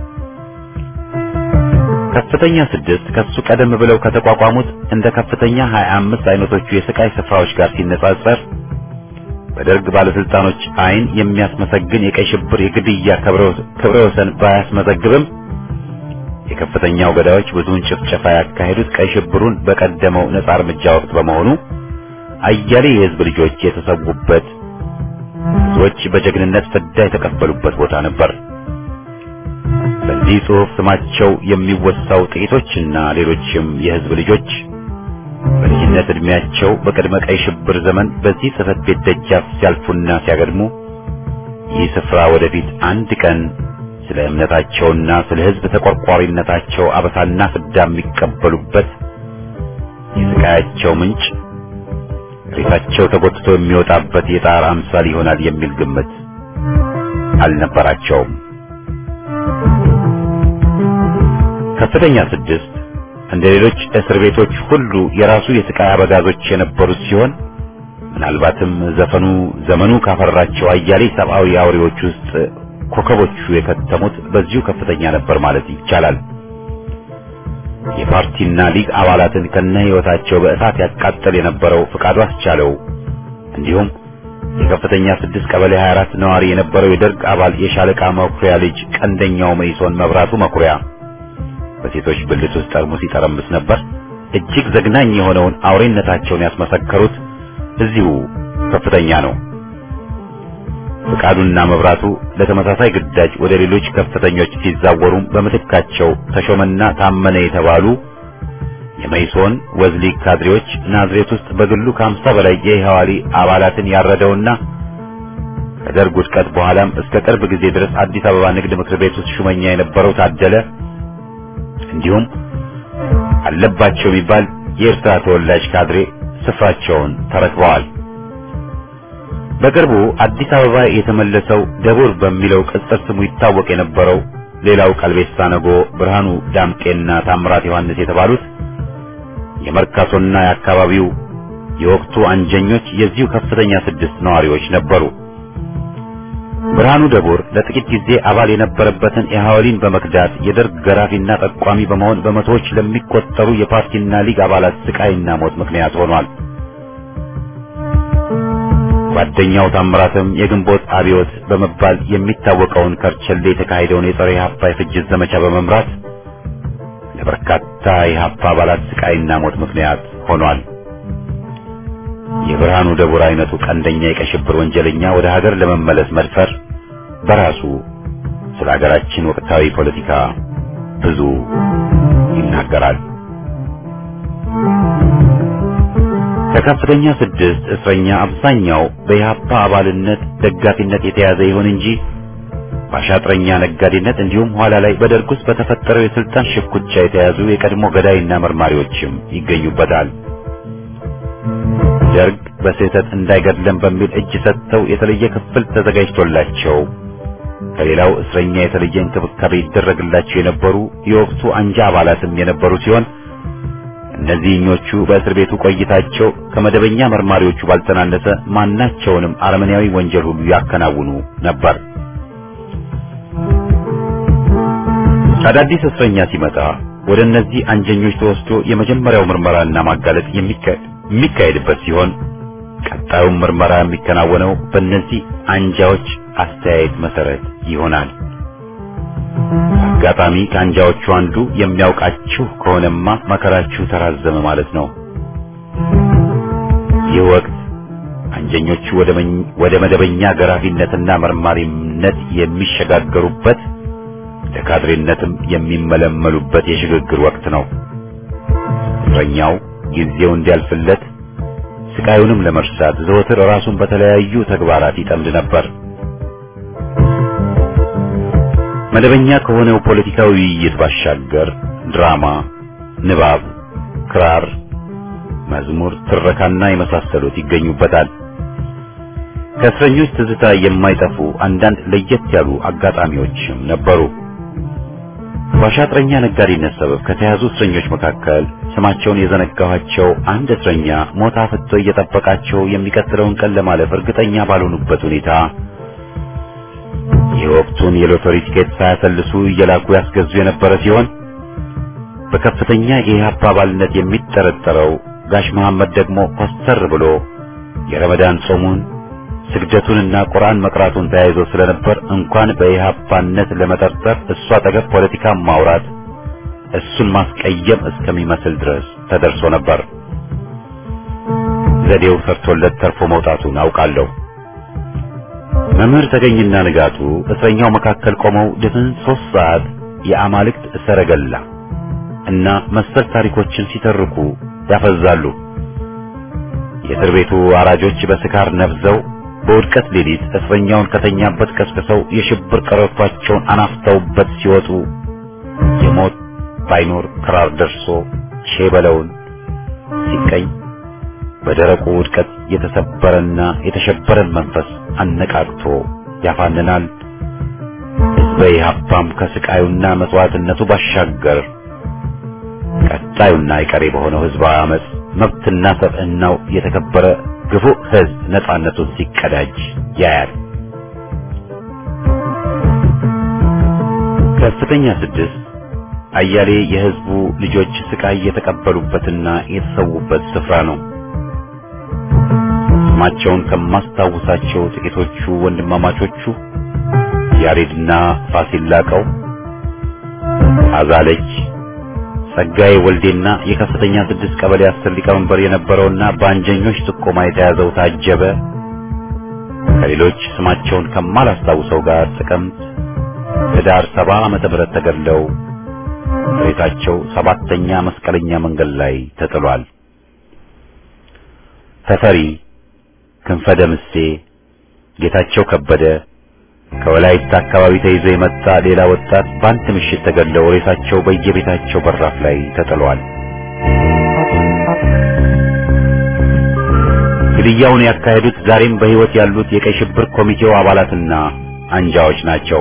ከፍተኛ ስድስት ከሱ ቀደም ብለው ከተቋቋሙት እንደ ከፍተኛ 25 አይነቶቹ የስቃይ ስፍራዎች ጋር ሲነጻጸር በደርግ ባለስልጣኖች አይን የሚያስመሰግን የቀይ ሽብር የግድያ ክብረ ወሰን ባያስመዘግብም የከፍተኛው ገዳዮች ብዙውን ጭፍጨፋ ያካሄዱት ቀይ ሽብሩን በቀደመው ነጻ እርምጃ ወቅት በመሆኑ አያሌ የህዝብ ልጆች የተሰዉበት፣ ብዙዎች በጀግንነት ፍዳ የተቀበሉበት ቦታ ነበር። በዚህ ጽሑፍ ስማቸው የሚወሳው ጥቂቶችና ሌሎችም የህዝብ ልጆች በልጅነት ዕድሜያቸው በቅድመ ቀይ ሽብር ዘመን በዚህ ጽሕፈት ቤት ደጃፍ ሲያልፉና ሲያገድሙ ይህ ስፍራ ወደፊት አንድ ቀን ስለ እምነታቸውና ስለ ህዝብ ተቆርቋሪነታቸው አበሳና ፍዳ የሚቀበሉበት የስቃያቸው ምንጭ ሬሳቸው ተጎትቶ የሚወጣበት የጣር አምሳል ይሆናል የሚል ግምት አልነበራቸውም። ከፍተኛ ስድስት እንደ ሌሎች እስር ቤቶች ሁሉ የራሱ የስቃይ አበጋዞች የነበሩት ሲሆን ምናልባትም ዘፈኑ ዘመኑ ካፈራቸው አያሌ ሰብአዊ አውሬዎች ውስጥ ኮከቦቹ የከተሙት በዚሁ ከፍተኛ ነበር ማለት ይቻላል። የፓርቲና ሊግ አባላትን ከነ ሕይወታቸው በእሳት ያቃጠል የነበረው ፍቃዱ አስቻለው እንዲሁም የከፍተኛ ስድስት ቀበሌ 24 ነዋሪ የነበረው የደርግ አባል የሻለቃ መኩሪያ ልጅ ቀንደኛው መይሶን መብራቱ መኩሪያ በሴቶች ብልት ውስጥ ጠርሙስ ይጠረምስ ነበር። እጅግ ዘግናኝ የሆነውን አውሬነታቸውን ያስመሰከሩት እዚሁ ከፍተኛ ነው። ፍቃዱና መብራቱ ለተመሳሳይ ግዳጅ ወደ ሌሎች ከፍተኞች ሲዛወሩም በምትካቸው ተሾመና ታመነ የተባሉ የመይሶን ወዝሊግ ካድሬዎች ናዝሬት ውስጥ በግሉ ከአምሳ በላይ የኢህዋሊ አባላትን ያረደውና ከደርግ ውድቀት በኋላም እስከ ቅርብ ጊዜ ድረስ አዲስ አበባ ንግድ ምክር ቤት ውስጥ ሹመኛ የነበረው ታደለ እንዲሁም አለባቸው የሚባል የኤርትራ ተወላጅ ካድሬ ስፍራቸውን ተረክበዋል። በቅርቡ አዲስ አበባ የተመለሰው ደቡር በሚለው ቅጽል ስሙ ይታወቅ የነበረው ሌላው ቀልቤሳ ነጎ፣ ብርሃኑ ዳምጤና ታምራት ዮሐንስ የተባሉት የመርካቶና የአካባቢው የወቅቱ አንጀኞች የዚሁ ከፍተኛ ስድስት ነዋሪዎች ነበሩ። ብርሃኑ ደቡር ለጥቂት ጊዜ አባል የነበረበትን ኢህአወሊን በመክዳት የደርግ ገራፊና ጠቋሚ በመሆን በመቶዎች ለሚቆጠሩ የፓርቲና ሊግ አባላት ስቃይና ሞት ምክንያት ሆኗል። ጓደኛው ታምራትም የግንቦት አብዮት በመባል የሚታወቀውን ከርቸሌ የተካሄደውን የጸረ ኢህአፓ የፍጅት ዘመቻ በመምራት ለበርካታ የኢህአፓ አባላት ስቃይና ሞት ምክንያት ሆኗል። የብርሃኑ ደቡር አይነቱ ቀንደኛ የቀይ ሽብር ወንጀለኛ ወደ ሀገር ለመመለስ መድፈር በራሱ ስለ ሀገራችን ወቅታዊ ፖለቲካ ብዙ ይናገራል። ከከፍተኛ ስድስት እስረኛ አብዛኛው በኢህአፓ አባልነት ደጋፊነት የተያዘ ይሁን እንጂ በአሻጥረኛ ነጋዴነት እንዲሁም ኋላ ላይ በደርግ ውስጥ በተፈጠረው የስልጣን ሽኩቻ የተያዙ የቀድሞ ገዳይና መርማሪዎችም ይገኙበታል። ደርግ በስህተት እንዳይገድለን በሚል እጅ ሰጥተው የተለየ ክፍል ተዘጋጅቶላቸው ከሌላው እስረኛ የተለየ እንክብካቤ ይደረግላቸው የነበሩ የወቅቱ አንጃ አባላትም የነበሩ ሲሆን እነዚህኞቹ በእስር ቤቱ ቆይታቸው ከመደበኛ መርማሪዎቹ ባልተናነሰ ማናቸውንም አረመኔያዊ ወንጀል ሁሉ ያከናውኑ ነበር። አዳዲስ እስረኛ ሲመጣ ወደ እነዚህ አንጀኞች ተወስዶ የመጀመሪያው ምርመራና ማጋለጥ የሚካሄድበት ሲሆን ቀጣዩም ምርመራ የሚከናወነው በእነዚህ አንጃዎች አስተያየት መሰረት ይሆናል። አጋጣሚ ከአንጃዎቹ አንዱ የሚያውቃችሁ ከሆነማ መከራችሁ ተራዘመ ማለት ነው። ይህ ወቅት አንጀኞቹ ወደ መደበኛ ገራፊነትና መርማሪነት የሚሸጋገሩበት ለካድሬነትም የሚመለመሉበት የሽግግር ወቅት ነው። እስረኛው ጊዜው እንዲያልፍለት ስቃዩንም ለመርሳት ዘወትር ራሱን በተለያዩ ተግባራት ይጠምድ ነበር። መደበኛ ከሆነው ፖለቲካዊ ውይይት ባሻገር ድራማ፣ ንባብ፣ ክራር፣ መዝሙር፣ ትረካና የመሳሰሉት ይገኙበታል። ከእስረኞች ትዝታ የማይጠፉ አንዳንድ ለየት ያሉ አጋጣሚዎችም ነበሩ። በአሻጥረኛ ነጋዴነት ሰበብ ከተያዙ እስረኞች መካከል ስማቸውን የዘነጋኋቸው አንድ እስረኛ ሞት አፍጥቶ እየጠበቃቸው የሚቀጥለውን ቀን ለማለፍ እርግጠኛ ባልሆኑበት ሁኔታ የወቅቱን የሎተሪ ቲኬት ሳያሰልሱ እየላኩ ያስገዙ የነበረ ሲሆን በከፍተኛ የኢህአፓ አባልነት የሚጠረጠረው ጋሽ መሐመድ ደግሞ ኮስተር ብሎ የረመዳን ጾሙን ስግደቱንና ቁርአን መቅራቱን ተያይዞ ስለነበር እንኳን በኢህአፓነት ለመጠርጠር እሱ አጠገብ ፖለቲካ ማውራት እሱን ማስቀየም እስከሚመስል ድረስ ተደርሶ ነበር። ዘዴው ሰርቶለት ተርፎ መውጣቱን አውቃለሁ። መምህር ተገኝና ንጋቱ እስረኛው መካከል ቆመው ድፍን ሶስት ሰዓት የአማልክት ሰረገላ እና መሰል ታሪኮችን ሲተርኩ ያፈዛሉ። የእስር ቤቱ አራጆች በስካር ነፍዘው በውድቀት ሌሊት እስረኛውን ከተኛበት ቀስቅሰው የሽብር ቀረቷቸውን አናፍተውበት ሲወጡ የሞት ባይኖር ክራር ደርሶ ሼበለውን ሲቀኝ በደረቁ ውድቀት የተሰበረና የተሸበረን መንፈስ አነቃቅቶ ያፋንናል። ሕዝበ ኢህአፓም ከስቃዩና መስዋዕትነቱ ባሻገር ቀጣዩና አይቀሬ በሆነው ሕዝባዊ አመፅ መብትና ሰብዕናው የተከበረ ግፉ ሕዝብ ነጻነቱን ሲቀዳጅ ያያል። ከፍተኛ ስድስት አያሌ የሕዝቡ ልጆች ስቃይ የተቀበሉበትና የተሰዉበት ስፍራ ነው። ስማቸውን ከማስታውሳቸው ጥቂቶቹ ወንድማማቾቹ ያሬድና ፋሲል ላቀው፣ አዛለች ጸጋዬ ወልዴና የከፍተኛ ስድስት ቀበሌ አስር ሊቀመንበር የነበረውና በአንጀኞች ጥቆማ የተያዘው ታጀበ ከሌሎች ስማቸውን ከማላስታውሰው ጋር ጥቅምት ህዳር ሰባ ዓመተ ምህረት ተገድለው ሬሳቸው ሰባተኛ መስቀለኛ መንገድ ላይ ተጥሏል። ተፈሪ ክንፈ ደምሴ፣ ጌታቸው ከበደ ከወላይታ አካባቢ ተይዞ የመጣ ሌላ ወጣት በአንድ ምሽት ተገድለው ሬሳቸው በየቤታቸው በራፍ ላይ ተጥሏል። ግድያውን ያካሄዱት ዛሬም በሕይወት ያሉት የቀይ ሽብር ኮሚቴው አባላትና አንጃዎች ናቸው።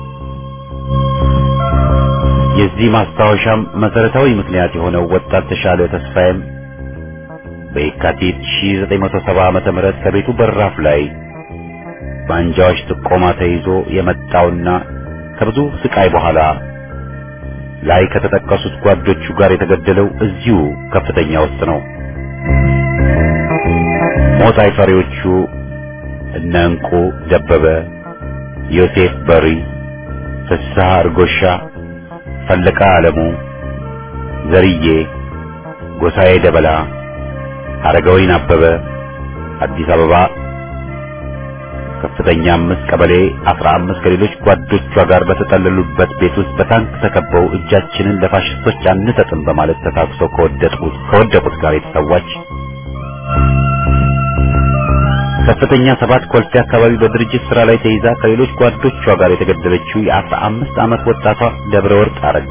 የዚህ ማስታወሻም መሰረታዊ ምክንያት የሆነው ወጣት ተሻለ ተስፋዬም በየካቲት 1970 ዓመተ ምህረት ከቤቱ በራፍ ላይ በአንጃዎች ጥቆማ ተይዞ የመጣውና ከብዙ ስቃይ በኋላ ላይ ከተጠቀሱት ጓዶቹ ጋር የተገደለው እዚሁ ከፍተኛ ውስጥ ነው። ሞት አይፈሪዎቹ እነ እንቁ ደበበ፣ ዮሴፍ በሪ፣ ፍስሐ እርጎሻ፣ ፈለቃ አለሙ፣ ዘርዬ ጎሳዬ ደበላ፣ አረጋዊን አበበ አዲስ አበባ ከፍተኛ አምስት ቀበሌ አስራ አምስት ከሌሎች ጓዶቿ ጋር በተጠለሉበት ቤት ውስጥ በታንክ ተከበው እጃችንን ለፋሽስቶች አንሰጥም በማለት ተታኩሰው ከወደቁት ከወደቁት ጋር የተሰዋች ከፍተኛ ሰባት ኮልፌ አካባቢ በድርጅት ስራ ላይ ተይዛ ከሌሎች ጓዶቿ ጋር የተገደለችው የአስራ አምስት ዓመት ወጣቷ ደብረ ወርቅ አረጋ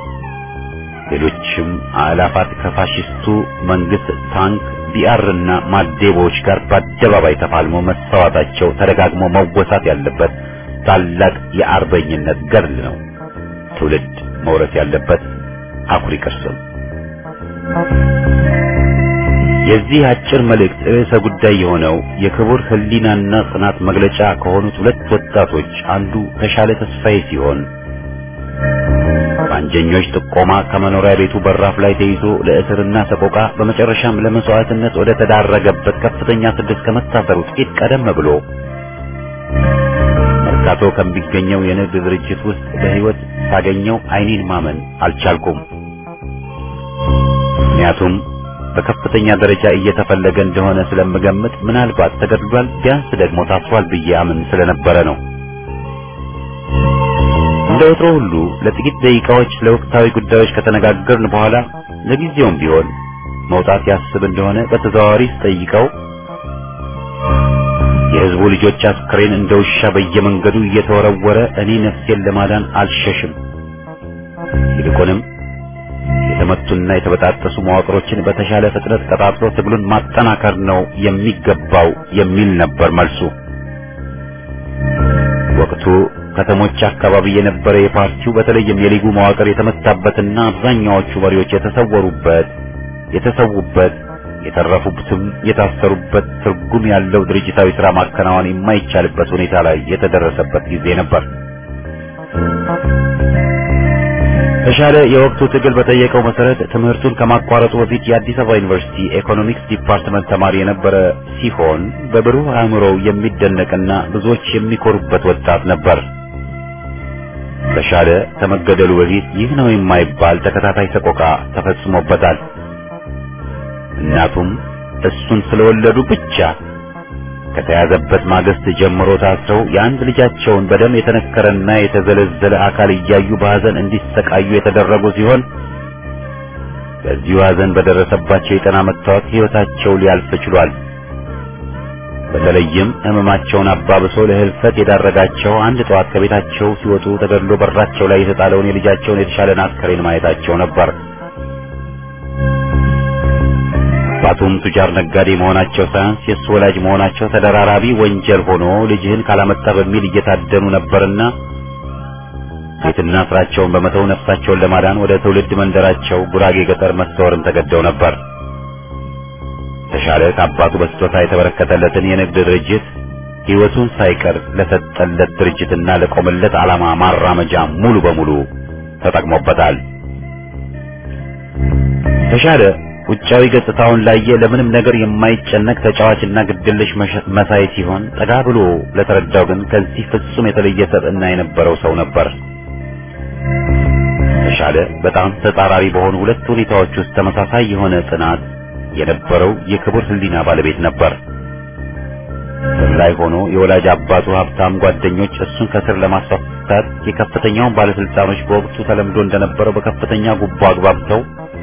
ሌሎችም አላፋት ከፋሽስቱ መንግስት ታንክ ቢአር እና ማዴቦዎች ጋር በአደባባይ ተፋልሞ መሰዋታቸው ተደጋግሞ መወሳት ያለበት ታላቅ የአርበኝነት ገድል ነው። ትውልድ መውረስ ያለበት አኩሪ ቅርስም። የዚህ አጭር መልእክት ርዕሰ ጉዳይ የሆነው የክቡር ሕሊናና ጽናት መግለጫ ከሆኑት ሁለት ወጣቶች አንዱ ተሻለ ተስፋዬ ሲሆን በአንጀኞች ጥቆማ ከመኖሪያ ቤቱ በራፍ ላይ ተይዞ ለእስርና ሰቆቃ በመጨረሻም ለመስዋዕትነት ወደ ተዳረገበት ከፍተኛ ስድስት ከመታሰሩ ጥቂት ቀደም ብሎ መርካቶ ከሚገኘው የንግድ ድርጅት ውስጥ በሕይወት ሳገኘው ዓይኔን ማመን አልቻልኩም። ምክንያቱም በከፍተኛ ደረጃ እየተፈለገ እንደሆነ ስለምገምት ምናልባት ተገድሏል፣ ቢያንስ ደግሞ ታስሯል ብዬ አምን ስለነበረ ነው። እንደ ወትሮ ሁሉ ለጥቂት ደቂቃዎች ለወቅታዊ ጉዳዮች ከተነጋገርን በኋላ ለጊዜውም ቢሆን መውጣት ያስብ እንደሆነ በተዘዋዋሪ ስጠይቀው የሕዝቡ ልጆች አስክሬን እንደ ውሻ በየመንገዱ እየተወረወረ እኔ ነፍሴን ለማዳን አልሸሽም፣ ይልቁንም የተመቱና የተበጣጠሱ መዋቅሮችን በተሻለ ፍጥነት ቀጣጥሎ ትግሉን ማጠናከር ነው የሚገባው የሚል ነበር መልሱ። ወቅቱ ከተሞች አካባቢ የነበረ የፓርቲው በተለይም የሊጉ መዋቅር የተመታበትና አብዛኛዎቹ መሪዎች የተሰወሩበት የተሰዉበት የተረፉበትም የታሰሩበት ትርጉም ያለው ድርጅታዊ ሥራ ማከናወን የማይቻልበት ሁኔታ ላይ የተደረሰበት ጊዜ ነበር። ተሻለ የወቅቱ ትግል በጠየቀው መሰረት ትምህርቱን ከማቋረጡ በፊት የአዲስ አበባ ዩኒቨርሲቲ ኢኮኖሚክስ ዲፓርትመንት ተማሪ የነበረ ሲሆን በብሩህ አእምሮው የሚደነቅና ብዙዎች የሚኮሩበት ወጣት ነበር። ተሻለ ከመገደሉ በፊት ይህ ነው የማይባል ተከታታይ ሰቆቃ ተፈጽሞበታል። እናቱም እሱን ስለወለዱ ብቻ ከተያዘበት ማግስት ጀምሮ ታስረው የአንድ ልጃቸውን በደም የተነከረና የተዘለዘለ አካል እያዩ በሐዘን እንዲሰቃዩ የተደረጉ ሲሆን በዚሁ ሐዘን በደረሰባቸው የጤና መታወክ ሕይወታቸው ሊያልፍ ችሏል። በተለይም ሕመማቸውን አባብሶ ለህልፈት የዳረጋቸው አንድ ጠዋት ከቤታቸው ሲወጡ ተገድሎ በራቸው ላይ የተጣለውን የልጃቸውን የተሻለን አስከሬን ማየታቸው ነበር። አባቱም ቱጃር ነጋዴ መሆናቸው ሳያንስ የእሱ ወላጅ መሆናቸው ተደራራቢ ወንጀል ሆኖ ልጅህን ካላመጣ በሚል እየታደኑ ነበርና ቤትና ስራቸውን በመተው ነፍሳቸውን ለማዳን ወደ ትውልድ መንደራቸው ጉራጌ ገጠር መሰወርም ተገደው ነበር። ተሻለ ከአባቱ በስጦታ የተበረከተለትን የንግድ ድርጅት ሕይወቱን ሳይቀር ለሰጠለት ድርጅትና ለቆመለት ዓላማ ማራመጃ ሙሉ በሙሉ ተጠቅሞበታል። ተሻለ ውጫዊ ገጽታውን ላየ ለምንም ነገር የማይጨነቅ ተጫዋችና ግድልሽ መሳይ ሲሆን ጠጋ ብሎ ለተረዳው ግን ከዚህ ፍጹም የተለየ ሰጥና የነበረው ሰው ነበር። ተሻለ በጣም ተጻራሪ በሆኑ ሁለት ሁኔታዎች ውስጥ ተመሳሳይ የሆነ ጽናት የነበረው የክቡር ሕሊና ባለቤት ነበር። ስር ላይ ሆኖ የወላጅ አባቱ ሀብታም ጓደኞች እሱን ከስር ለማስፈታት የከፍተኛውን ባለስልጣኖች በወቅቱ ተለምዶ እንደነበረው በከፍተኛ ጉቦ አግባብተው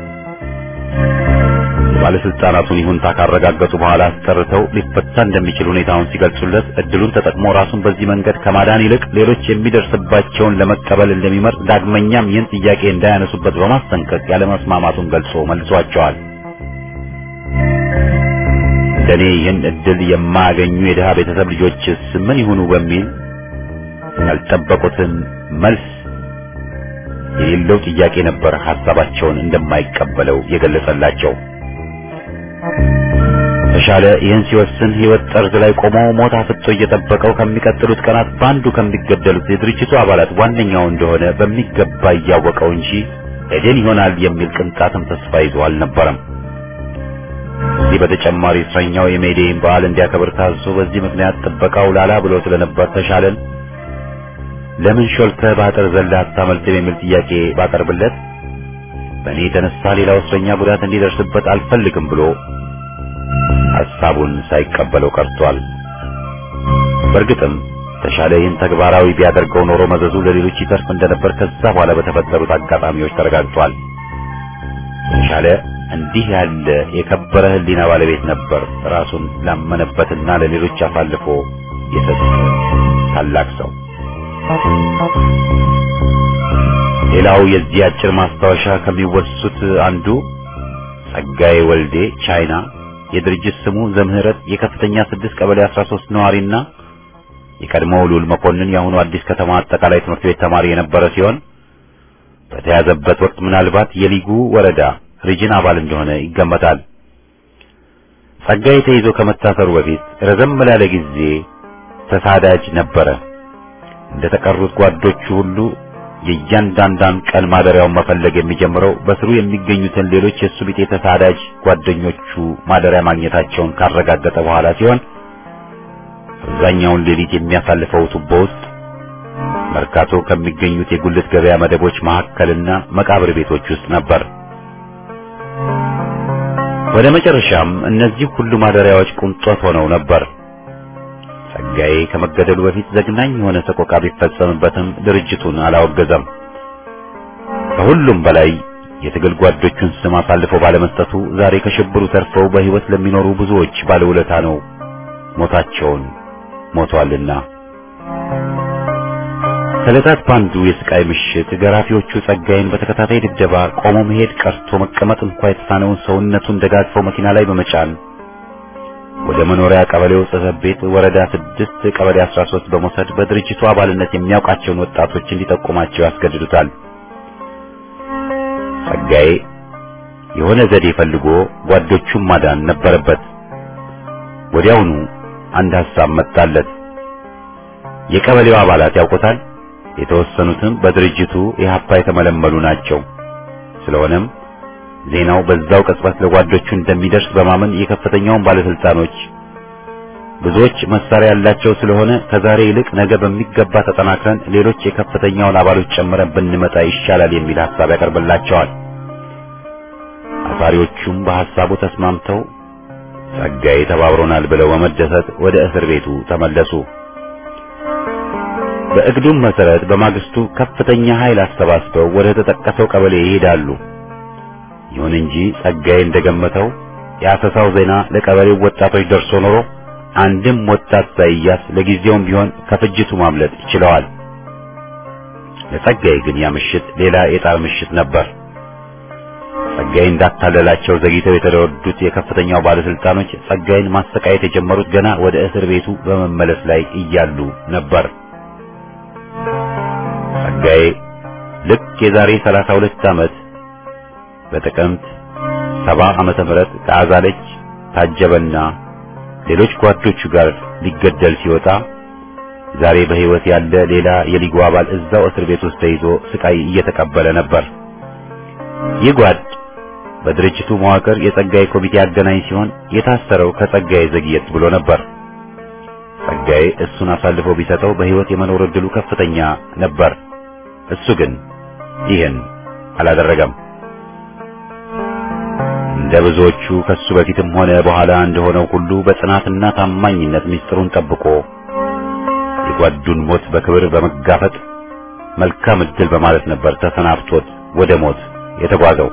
ባለስልጣናቱን ይሁንታ ካረጋገጡ በኋላ አስቀርተው ሊፈታ እንደሚችል ሁኔታውን ሲገልጹለት እድሉን ተጠቅሞ ራሱን በዚህ መንገድ ከማዳን ይልቅ ሌሎች የሚደርስባቸውን ለመቀበል እንደሚመርጥ ዳግመኛም ይህን ጥያቄ እንዳያነሱበት በማስጠንቀቅ ያለመስማማቱን ገልጾ መልሷቸዋል። እንደኔ ይህን እድል የማያገኙ የድሃ ቤተሰብ ልጆችስ ምን ይሁኑ በሚል ያልጠበቁትን መልስ የሌለው ጥያቄ ነበር ሐሳባቸውን እንደማይቀበለው የገለጸላቸው። ተሻለ ይህን ሲወስን ሕይወት ጠርዝ ላይ ቆሞ ሞት አፍጦ እየጠበቀው ከሚቀጥሉት ቀናት በአንዱ ከሚገደሉት የድርጅቱ አባላት ዋነኛው እንደሆነ በሚገባ እያወቀው እንጂ ኤደን ይሆናል የሚል ቅንጣትም ተስፋ ይዞ አልነበረም። ከዚህ በተጨማሪ እስረኛው የሜዴይን በዓል እንዲያከብር ታዞ በዚህ ምክንያት ጥበቃው ላላ ብሎ ስለነበር ተሻለን ለምን ሾልከህ በአጥር ዘለህ አታመልጥም የሚል ጥያቄ ባቀርብለት በእኔ የተነሳ ሌላው እስረኛ ጉዳት እንዲደርስበት አልፈልግም ብሎ ሐሳቡን ሳይቀበለው ቀርቷል። በእርግጥም ተሻለ ይህን ተግባራዊ ቢያደርገው ኖሮ መዘዙ ለሌሎች ይተርፍ እንደነበር ከዛ በኋላ በተፈጠሩት አጋጣሚዎች ተረጋግጧል። ተሻለ እንዲህ ያለ የከበረ ሕሊና ባለቤት ነበር። ራሱን ላመነበትና ለሌሎች አሳልፎ የሰጠ ታላቅ ሰው። ሌላው የዚህ አጭር ማስታወሻ ከሚወሱት አንዱ ጸጋዬ ወልዴ ቻይና የድርጅት ስሙ ዘምህረት የከፍተኛ ስድስት ቀበሌ 13 ነዋሪና የቀድሞው ሉል መኮንን የአሁኑ አዲስ ከተማ አጠቃላይ ትምህርት ቤት ተማሪ የነበረ ሲሆን በተያዘበት ወቅት ምናልባት የሊጉ ወረዳ ሪጅን አባል እንደሆነ ይገመታል። ጸጋዬ ተይዞ ከመታሰሩ በፊት ረዘም ላለ ጊዜ ተሳዳጅ ነበረ። እንደ ተቀሩት ጓዶቹ ሁሉ የእያንዳንዳን ቀን ማደሪያውን መፈለግ የሚጀምረው በስሩ የሚገኙትን ሌሎች የእሱ ቢጤ ተሳዳጅ ጓደኞቹ ማደሪያ ማግኘታቸውን ካረጋገጠ በኋላ ሲሆን አብዛኛውን ሌሊት የሚያሳልፈው ቱቦ ውስጥ መርካቶ ከሚገኙት የጉልት ገበያ መደቦች መካከልና መቃብር ቤቶች ውስጥ ነበር። ወደ መጨረሻም እነዚህ ሁሉ ማደሪያዎች ቁንጦት ሆነው ነበር። ጸጋዬ ከመገደሉ በፊት ዘግናኝ የሆነ ሰቆቃ ቢፈጸምበትም ድርጅቱን አላወገዘም። ከሁሉም በላይ የትግል ጓዶቹን ስም አሳልፎ ባለመስጠቱ ዛሬ ከሽብሩ ተርፈው በሕይወት ለሚኖሩ ብዙዎች ባለውለታ ነው። ሞታቸውን ሞቷልና። ከዕለታት ባንዱ የስቃይ ምሽት ገራፊዎቹ ጸጋዬን በተከታታይ ድብደባ ቆሞ መሄድ ቀርቶ መቀመጥ እንኳ የተሳነውን ሰውነቱን ደጋግፈው መኪና ላይ በመጫን ወደ መኖሪያ ቀበሌው ጽሕፈት ቤት ወረዳ ስድስት ቀበሌ 13 በመውሰድ በድርጅቱ አባልነት የሚያውቃቸውን ወጣቶች እንዲጠቁማቸው ያስገድዱታል። ጸጋዬ የሆነ ዘዴ ፈልጎ ጓዶቹን ማዳን ነበረበት። ወዲያውኑ አንድ ሐሳብ መጣለት። የቀበሌው አባላት ያውቁታል። የተወሰኑትም በድርጅቱ ኢህአፓ የተመለመሉ ናቸው። ስለሆነም ዜናው በዛው ቅጽበት ለጓዶቹ እንደሚደርስ በማመን የከፍተኛውን ባለስልጣኖች ብዙዎች መሳሪያ ያላቸው ስለሆነ ከዛሬ ይልቅ ነገ በሚገባ ተጠናክረን ሌሎች የከፍተኛውን አባሎች ጨምረን ብንመጣ ይሻላል የሚል ሐሳብ ያቀርብላቸዋል። አሳሪዎቹም በሐሳቡ ተስማምተው ጸጋዬ ተባብሮናል ብለው በመደሰት ወደ እስር ቤቱ ተመለሱ። በእግዱም መሰረት በማግስቱ ከፍተኛ ኃይል አሰባስበው ወደ ተጠቀሰው ቀበሌ ይሄዳሉ። ይሁን እንጂ ጸጋዬ እንደገመተው የአሰሳው ዜና ለቀበሌው ወጣቶች ደርሶ ኖሮ አንድም ወጣት ሳይያስ ለጊዜውም ቢሆን ከፍጅቱ ማምለጥ ችለዋል። ለጸጋዬ ግን ያ ምሽት ሌላ የጣር ምሽት ነበር። ጸጋዬ እንዳታለላቸው ዘግይተው የተረዱት የከፍተኛው ባለስልጣኖች ጸጋዬን ማሰቃየት የጀመሩት ገና ወደ እስር ቤቱ በመመለስ ላይ እያሉ ነበር። ጸጋዬ ልክ የዛሬ 32 ዓመት በጥቅምት ሰባ ዓመተ ምህረት ከአዛለች ታጀበና ሌሎች ጓዶቹ ጋር ሊገደል ሲወጣ ዛሬ በሕይወት ያለ ሌላ የሊጉ አባል እዛው እስር ቤት ውስጥ ተይዞ ስቃይ እየተቀበለ ነበር። ይህ ጓድ በድርጅቱ መዋቅር የጸጋዬ ኮሚቴ አገናኝ ሲሆን የታሰረው ከጸጋዬ ዘግየት ብሎ ነበር። ጸጋዬ እሱን አሳልፎ ቢሰጠው በሕይወት የመኖር ዕድሉ ከፍተኛ ነበር። እሱ ግን ይህን አላደረገም። እንደ ብዙዎቹ ከሱ በፊትም ሆነ በኋላ እንደሆነው ሁሉ በጽናትና ታማኝነት ምስጢሩን ጠብቆ የጓዱን ሞት በክብር በመጋፈጥ መልካም ዕድል በማለት ነበር ተሰናብቶት ወደ ሞት የተጓዘው።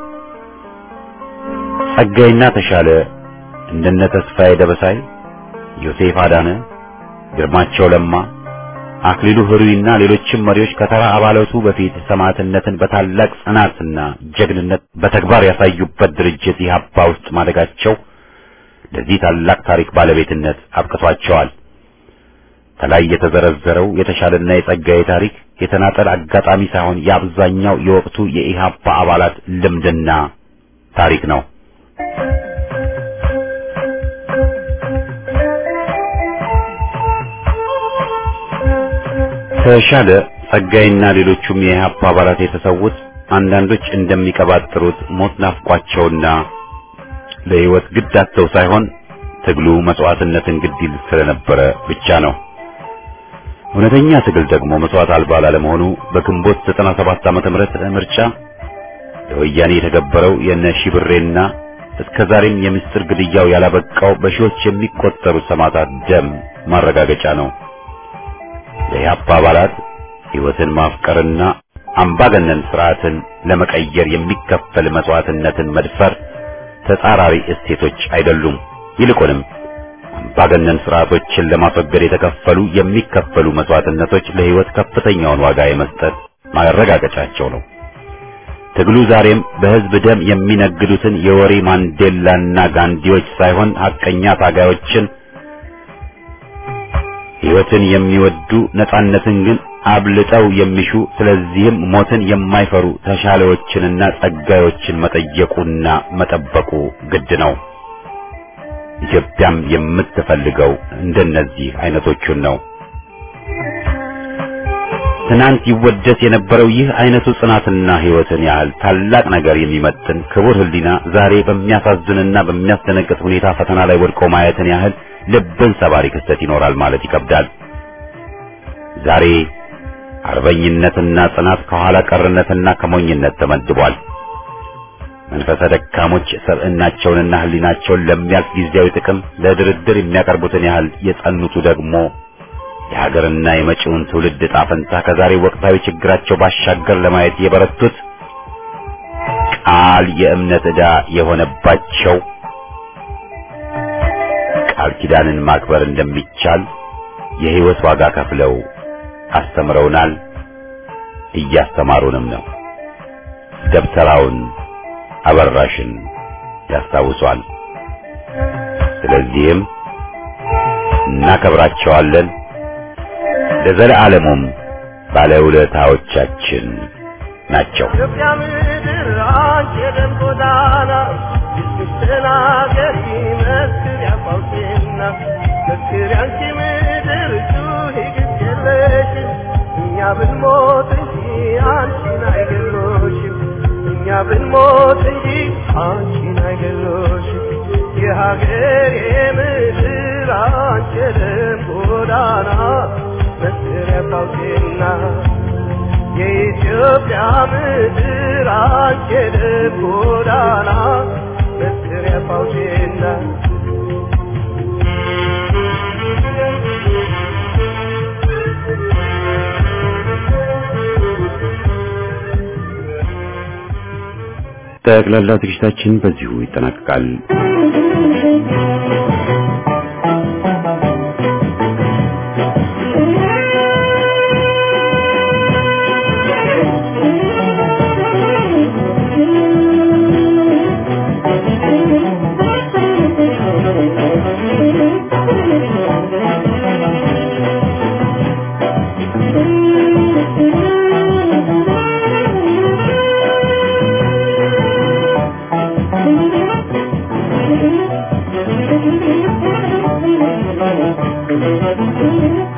ጸጋይና ተሻለ እንደነ ተስፋዬ ደበሳይ፣ ዮሴፍ አዳነ፣ ግርማቸው ለማ፣ አክሊሉ ህሩይና ሌሎችም መሪዎች ከተራ አባላቱ በፊት ሰማዕትነትን በታላቅ ጽናትና ጀግንነት በተግባር ያሳዩበት ድርጅት ኢህአፓ ውስጥ ማደጋቸው ለዚህ ታላቅ ታሪክ ባለቤትነት አብቅቷቸዋል። ከላይ የተዘረዘረው የተሻለና የጸጋዬ ታሪክ የተናጠል አጋጣሚ ሳይሆን የአብዛኛው የወቅቱ የኢህአፓ አባላት ልምድና ታሪክ ነው። ተሻለ ጸጋይና ሌሎቹም የኢህአፓ አባላት የተሰዉት አንዳንዶች እንደሚቀባጥሩት ሞት ናፍቋቸውና ለህይወት ግድ አጥተው ሳይሆን ትግሉ መስዋዕትነትን ግድ ይል ስለነበረ ብቻ ነው። እውነተኛ ትግል ደግሞ መስዋዕት አልባ ላለመሆኑ በግንቦት 97 ዓመተ ምህረት ምርጫ ለወያኔ የተገበረው የነ ሺብሬና እስከ ዛሬም የምስጢር ግድያው ያላበቃው በሺዎች የሚቆጠሩ ሰማዕታት ደም ማረጋገጫ ነው። ለኢህአፓ አባላት ሕይወትን ማፍቀርና አምባገነን ስርዓትን ለመቀየር የሚከፈል መስዋዕትነትን መድፈር ተጻራሪ እሴቶች አይደሉም። ይልቁንም አምባገነን ስርዓቶችን ለማስወገድ የተከፈሉ የሚከፈሉ መስዋዕትነቶች ለሕይወት ከፍተኛውን ዋጋ የመስጠት ማረጋገጫቸው ነው። ትግሉ ዛሬም በሕዝብ ደም የሚነግዱትን የወሬ ማንዴላና ጋንዲዎች ሳይሆን ሐቀኛ ታጋዮችን ሕይወትን የሚወዱ ነጻነትን ግን አብልጠው የሚሹ ስለዚህም ሞትን የማይፈሩ ተሻለዎችንና ጸጋዮችን መጠየቁና መጠበቁ ግድ ነው። ኢትዮጵያም የምትፈልገው እንደነዚህ አይነቶቹን ነው። ትናንት ይወደስ የነበረው ይህ አይነቱ ጽናትና ሕይወትን ያህል ታላቅ ነገር የሚመጥን ክቡር ሕሊና ዛሬ በሚያሳዝንና በሚያስደነግጥ ሁኔታ ፈተና ላይ ወድቆ ማየትን ያህል ልብን ሰባሪ ክስተት ይኖራል ማለት ይከብዳል። ዛሬ አርበኝነትና ጽናት ከኋላ ቀርነትና ከሞኝነት ተመድቧል። መንፈሰ ደካሞች ሰብዕናቸውንና ሕሊናቸውን ለሚያልፍ ጊዜያዊ ጥቅም ለድርድር የሚያቀርቡትን ያህል የጸኑቱ ደግሞ የሀገርና የመጪውን ትውልድ ዕጣ ፈንታ ከዛሬ ወቅታዊ ችግራቸው ባሻገር ለማየት የበረቱት ቃል የእምነት ዕዳ የሆነባቸው ቃል ኪዳንን ማክበር እንደሚቻል የሕይወት ዋጋ ከፍለው አስተምረውናል፣ እያስተማሩንም ነው። ደብተራውን አበራሽን ያስታውሷል። ስለዚህም እናከብራቸዋለን፣ ለዘለዓለሙም ባለውለታዎቻችን ናቸው። ኢትዮጵያ ምድር አንቺ የደም ጎዳና ስትናገሪ መስክር ያፋውቴና መስክር ያንቺ ምድር ጩኺ ግድ የለሽም እኛ ብንሞት እንጂ አንቺን አይገሎሽም እኛ ብንሞት እንጂ አንቺን አይገሎሽም የሀገር የምድር አንቺ የደም ጎዳና መስክር ያፋውቴና የኢትዮጵያ ምድር አንቺ የደም ጎዳና መስሪያ ፋውቴና ጠቅላላ ዝግጅታችን በዚሁ ይጠናቀቃል። Thank you. Thank you.